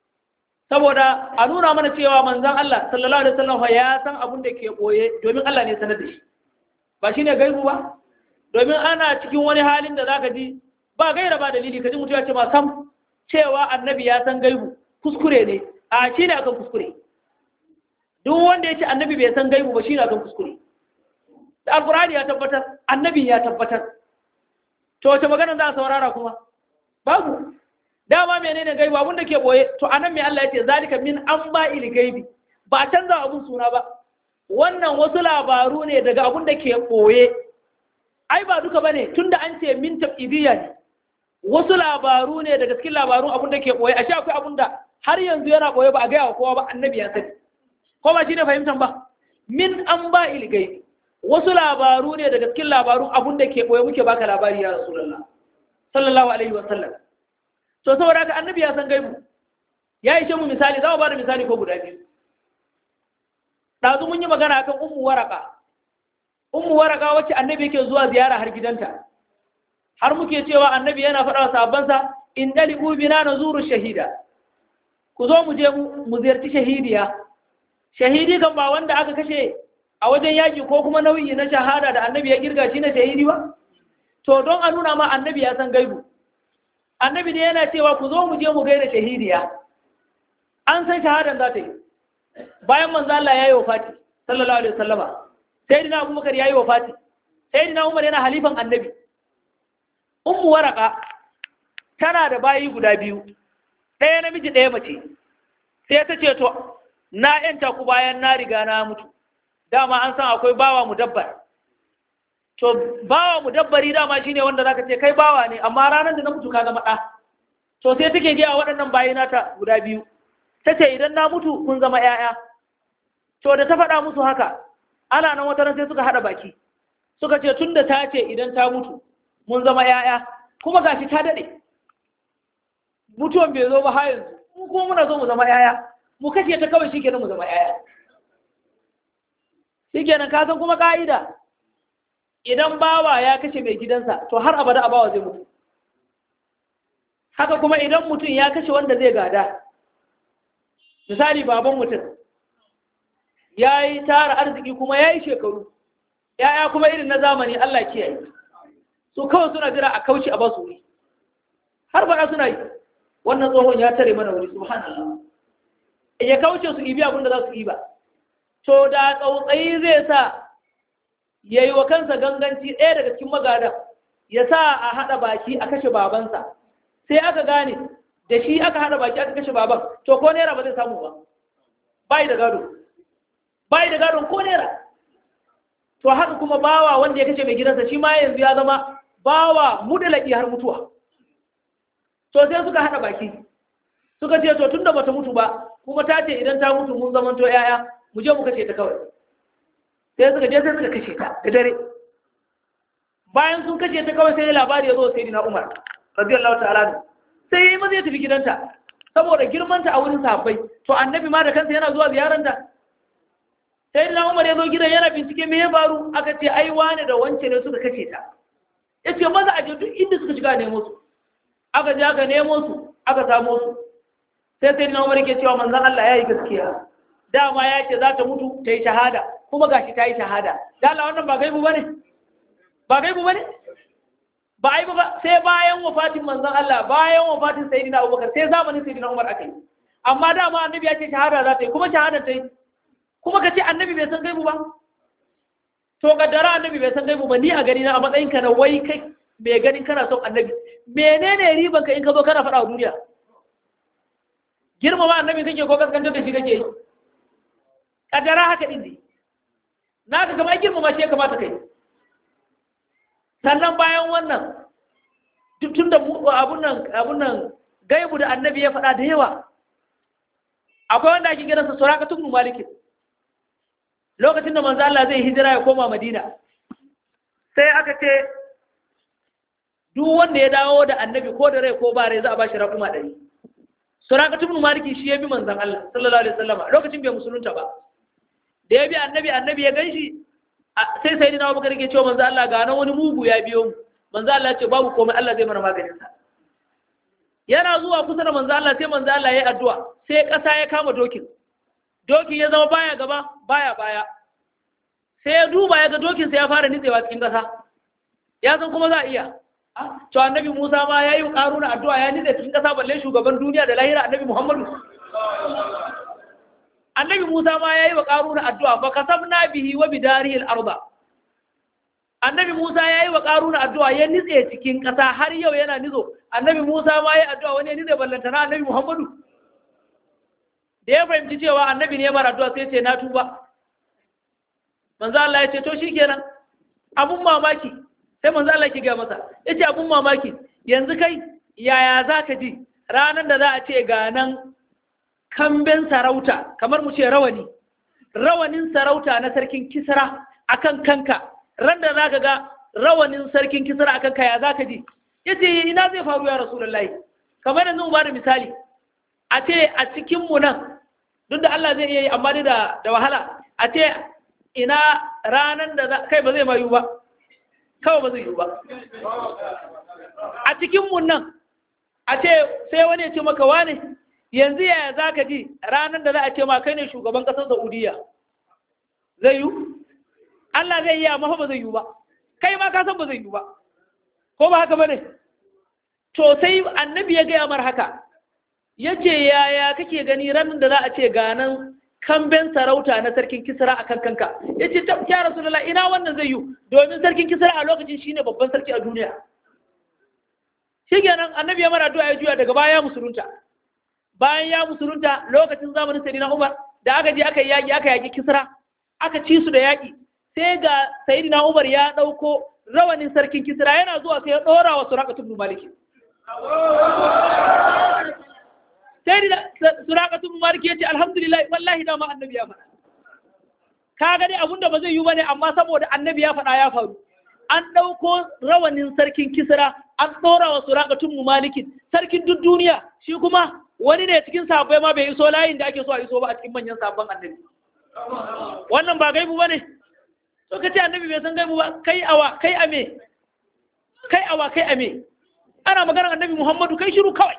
saboda a nuna mana cewa manzan Allah sallallahu alaihi wasallam ya san abin da ke koye domin Allah ne sanar da shi ba shine gaibu ba domin ana cikin wani halin da zaka ji ba gaira ba dalili kaji mutum ya ce ma sam cewa annabi ya san gaibu kuskure ne a shi ne akan kuskure duk wanda ya ce annabi bai san gaibu ba shi ne akan kuskure da alkurani ya tabbatar annabi ya tabbatar to wace magana za a saurara kuma babu dama menene gaibu abun da ke boye to anan mai Allah ya ce zalika min an ba ili gaibi ba canza abun suna ba wannan wasu labaru ne daga abun da ke boye ai ba duka bane tunda an ce min tabidiyya ne wasu labaru ne daga cikin labarun abun da ke boye ashe akwai abun da har yanzu yana boye ba a gaya wa kowa ba annabi ya sani ko ba shine fahimtan ba min an ba ili gaibi wasu labaru ne daga cikin labarun abun da ke boye muke baka labari ya rasulullah sallallahu alaihi wa sallam to saboda haka annabi ya san gaibu ya ishe mu misali za mu bada misali ko guda biyu ɗazu mun yi magana akan ummu waraka ummu waraka wacce annabi yake zuwa ziyara har gidanta har muke cewa annabi yana faɗa wa sahabbansa in dalibu bina nazuru shahida ku zo mu je mu ziyarci shahidiya shahidi kan ba wanda aka kashe a wajen yaki ko kuma nauyi na shahada da annabi ya girga shi na shahidi ba to don a nuna ma annabi ya san gaibu annabi ne yana cewa ku zo mu je mu gaida shahidiya an san shahadan za ta yi bayan manzo Allah ya yi wafati sallallahu alaihi wasallama sayyidina Abubakar ya yi wafati sayyidina Umar yana halifan annabi ummu waraka tana da bayi guda biyu ɗaya namiji ɗaya mace sai ta ce to na yanta ku bayan na riga na mutu dama an san akwai bawa mu dabbar to bawa mu dabbari dama shine wanda zaka ce kai bawa ne amma ranar da na mutu ka zama ɗa to sai take gaya waɗannan bayi nata guda biyu ta ce idan na mutu kun zama ‘ya'ya to da ta faɗa musu haka ana nan wata sai suka haɗa baki suka ce tun da ta ce idan ta mutu mun zama ‘ya'ya kuma gashi ta daɗe mutuwan bai zo ba har yanzu mu kuma muna zo mu zama ‘ya'ya mu kashe ta kawai shikenan mu zama ‘ya'ya shikenan ka san kuma ka'ida idan bawa ya kashe mai gidansa to har abada a bawa zai mutu haka kuma idan mutum ya kashe wanda zai gada misali baban mutum ya yi tara arziki kuma ya yi shekaru ya'ya kuma irin na zamani Allah kiyaye su kawai suna jira a kauce a basu wuri har faɗa suna yi wannan tsohon ya tare mana wuri subhanallah ya kauce su ibi abin da za su iba to da tsautsayi zai sa ya yi wa kansa ganganci ɗaya daga cikin magada ya sa a haɗa baki a kashe babansa sai aka gane da shi aka haɗa baki aka kashe baban to ko naira ba zai samu ba bai da gado bai da gadon ko naira to haka kuma bawa wanda ya kashe mai gidansa shi ma yanzu ya zama bawa mudalaki har mutuwa to sai suka haɗa baki suka ce to tunda bata mutu ba kuma ta ce idan ta mutu mun zamanto yaya mu je mu kashe ta kawai sai suka je sai suka kashe ta da dare bayan sun kashe ta kawai sai labari ya zo sai dina umar radiyallahu ta'ala sai yayi maza ya tafi gidanta saboda girmanta a wurin sahabbai to annabi ma da kansa yana zuwa ziyaranta sai dina umar ya zo gidan yana bincike me ya faru aka ce ai wane da wance ne suka kashe ta yace maza a je duk inda suka shiga nemo su aka je aka nemo su aka samo su sai sai dina umar yake cewa manzon Allah ya yi gaskiya dama ya ce za ta mutu ta yi shahada kuma gashi ta yi shahada da Allah wannan ba gaibu bane ba gaibu bane ba ai ba sai bayan wafatin manzon Allah bayan wafatin sayyidina Abubakar sai zamanin sayyidina Umar aka yi amma dama annabi ya ce shahada za ta yi kuma shahada ta yi kuma ka ce annabi bai san gaibu ba to kaddara annabi bai san gaibu ba ni a gani na a matsayin ka na wai kai mai ganin kana son annabi menene riban ka in ka zo kana faɗa wa duniya girmama annabi kake ko kaskantar da shi kake yi kaddara haka din ne na ka gama girmama shi ya kamata kai sannan bayan wannan tun da abun nan abun nan gaibu da annabi ya faɗa da yawa akwai wanda ake gidansa suraka tun malikin lokacin da manzo Allah zai hijira ya koma Madina sai aka ce duk wanda ya dawo da annabi ko da rai ko ba rai za a bashi raƙuma ɗari suraka tun maliki shi ya bi manzon Allah sallallahu alaihi wasallam lokacin bai musulunta ba da ya bi annabi annabi ya ganshi sai sai dina abubakar ke cewa manzo Allah ga nan wani mugu ya biyo mu manzo Allah ya ce babu komai Allah zai mana maganin sa yana zuwa kusa da manzo Allah sai manzo Allah ya yi addu'a sai ƙasa ya kama dokin dokin ya zama baya gaba baya baya sai ya duba ya ga dokin sai ya fara nitsewa cikin ƙasa ya san kuma za a iya to annabi Musa ma ya yi ƙaruna addu'a ya nitse cikin ƙasa balle shugaban duniya da lahira annabi Muhammadu annabi Musa ma ya yi wa ƙaruna addu'a ba ka sabna bihi wa bidarihi al-arda annabi Musa ya yi wa ƙaruna addu'a ya nitse cikin ƙasa har yau yana nizo annabi Musa ma ya yi addu'a wani ya nitse ballantana annabi Muhammadu da ya fahimci cewa annabi ne mara addu'a sai ce na tuba manzo Allah ya ce to shikenan abun mamaki sai manzo Allah ya ga masa yace abun mamaki yanzu kai yaya zaka ji ranar da za a ce ga nan kamben sarauta kamar mu ce rawani rawanin sarauta na sarkin kisra akan kanka ran da zaka ga rawanin sarkin kisra akan ka ya zaka ji yace ina zai faru ya rasulullahi kamar yanzu mu bada misali a ce a cikin mu nan duk da Allah zai iya yi amma dai da da wahala a ce ina ranan da kai ba zai mayu ba kawai ba zai yi ba a cikin mu nan a ce sai wani ya ce maka wane yanzu yaya za ka ji ranar da za a ce ma kai ne shugaban ƙasar saudiya zai yi Allah zai yi amma ba zai yi ba kai ma ka san ba zai yi ba ko ba haka ba ne to sai annabi ya gaya mar haka ya ce yaya kake gani ranar da za a ce ganan kamben sarauta na sarkin kisra a kan kanka ya ce ta ya rasulullah ina wannan zai yi domin sarkin kisra a lokacin shine babban sarki a duniya shi kenan annabi ya mara addu'a ya juya daga baya musulunta bayan ya musulunta lokacin zamanin sayyidina umar da aka je aka yaki aka yaki kisra aka ci su da yaki sai ga sayyidina umar ya dauko rawanin sarkin kisra yana zuwa sai ya dora wa suraqatu ibn malik sai da suraqatu ibn malik ya ce alhamdulillah wallahi da ma annabi ya faɗa kaga dai abunda ba zai yi bane amma saboda annabi ya faɗa ya faru an ɗauko rawanin sarkin kisra an ɗora wa suraƙatun mu malikin sarkin duk duniya shi kuma wani ne cikin sabbai ma bai iso layin da ake so a iso ba a cikin manyan sabon annabi wannan ba gaibu ba ne to ka ce annabi bai san gaibu ba kai awa kai ame kai awa kai ame ana maganar annabi muhammadu kai shiru kawai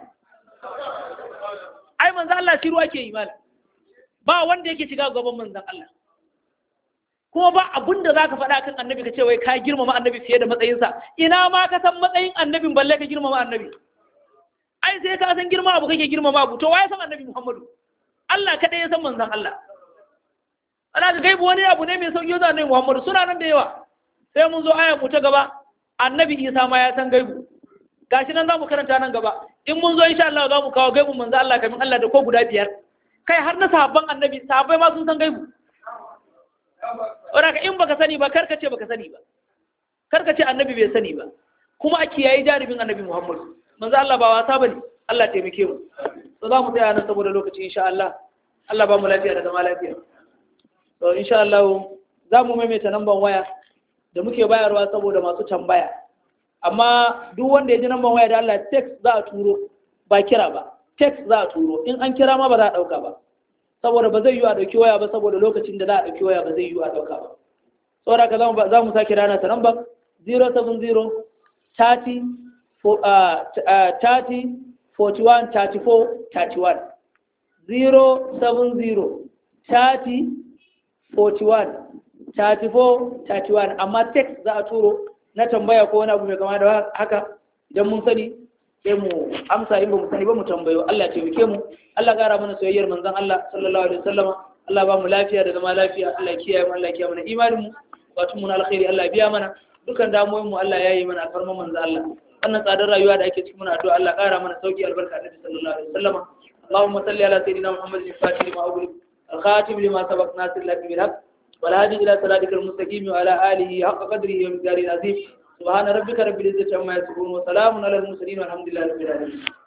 ai manzan Allah shiru ake yi mala ba wanda yake shiga gaban manzan Allah kuma ba abun da za ka faɗa kan annabi ka ce wai ka girmama annabi fiye da matsayinsa ina ma ka san matsayin annabin balle ka girmama annabi ai sai ka san girma abu kake girmama abu to waye san annabi muhammadu Allah kaɗai ya san manzon Allah ana ga gaibu wani abu ne mai sauki da annabi muhammadu suna nan da yawa sai mun zo aya mu ta gaba annabi isa ma ya san gaibu gashi nan za mu karanta nan gaba in mun zo insha Allah za mu kawo gaibun manzon Allah kamin Allah da ko guda biyar kai har na sahabban annabi sahabbai ma sun san gaibu Wadaka in baka sani ba karka ce baka sani ba karka ce annabi bai sani ba kuma a kiyaye jaribin annabi Muhammad manzo Allah ba wasa bane Allah taimake mu to za mu tsaya nan saboda lokaci insha Allah Allah ba mu lafiya da zama lafiya to insha Allah za mu maimaita namban waya da muke bayarwa saboda masu tambaya amma duk wanda ya ji namban waya da Allah text za a turo ba kira ba text za a turo in an kira ma ba za a dauka ba saboda ba zai yi a ɗauki waya ba saboda lokacin da za a ɗauki waya ba zai yi a ɗauka ba saboda ka za mu sake rana ta number 070 30 30 41 34 31 070 30 41 34 31 amma text za a turo na tambaya ko wani abu mai kama da haka idan mun sani sai mu amsa in ba mu sani ba mu tambayo Allah ya taimake mu Allah gara mana soyayyar manzon Allah sallallahu alaihi wasallam Allah ba mu lafiya da zama lafiya Allah ya kiyaye mu Allah ya kiyaye mana imanin mu wato mun alkhairi Allah ya biya mana dukan damuwoyin mu Allah ya yi mana alfarman manzon Allah wannan tsadar rayuwa da ake cikin muna addu'a Allah kara mana sauki albarka Annabi sallallahu alaihi wasallam اللهم صل على سيدنا محمد الفاتح لما أغلق الخاتم لما سبق ناصر لك بالحق والهادي إلى صراطك المستقيم وعلى آله حق قدره ومقداره العظيم سبحان ربك رب العزة عما يصفون وسلام على المرسلين والحمد لله رب العالمين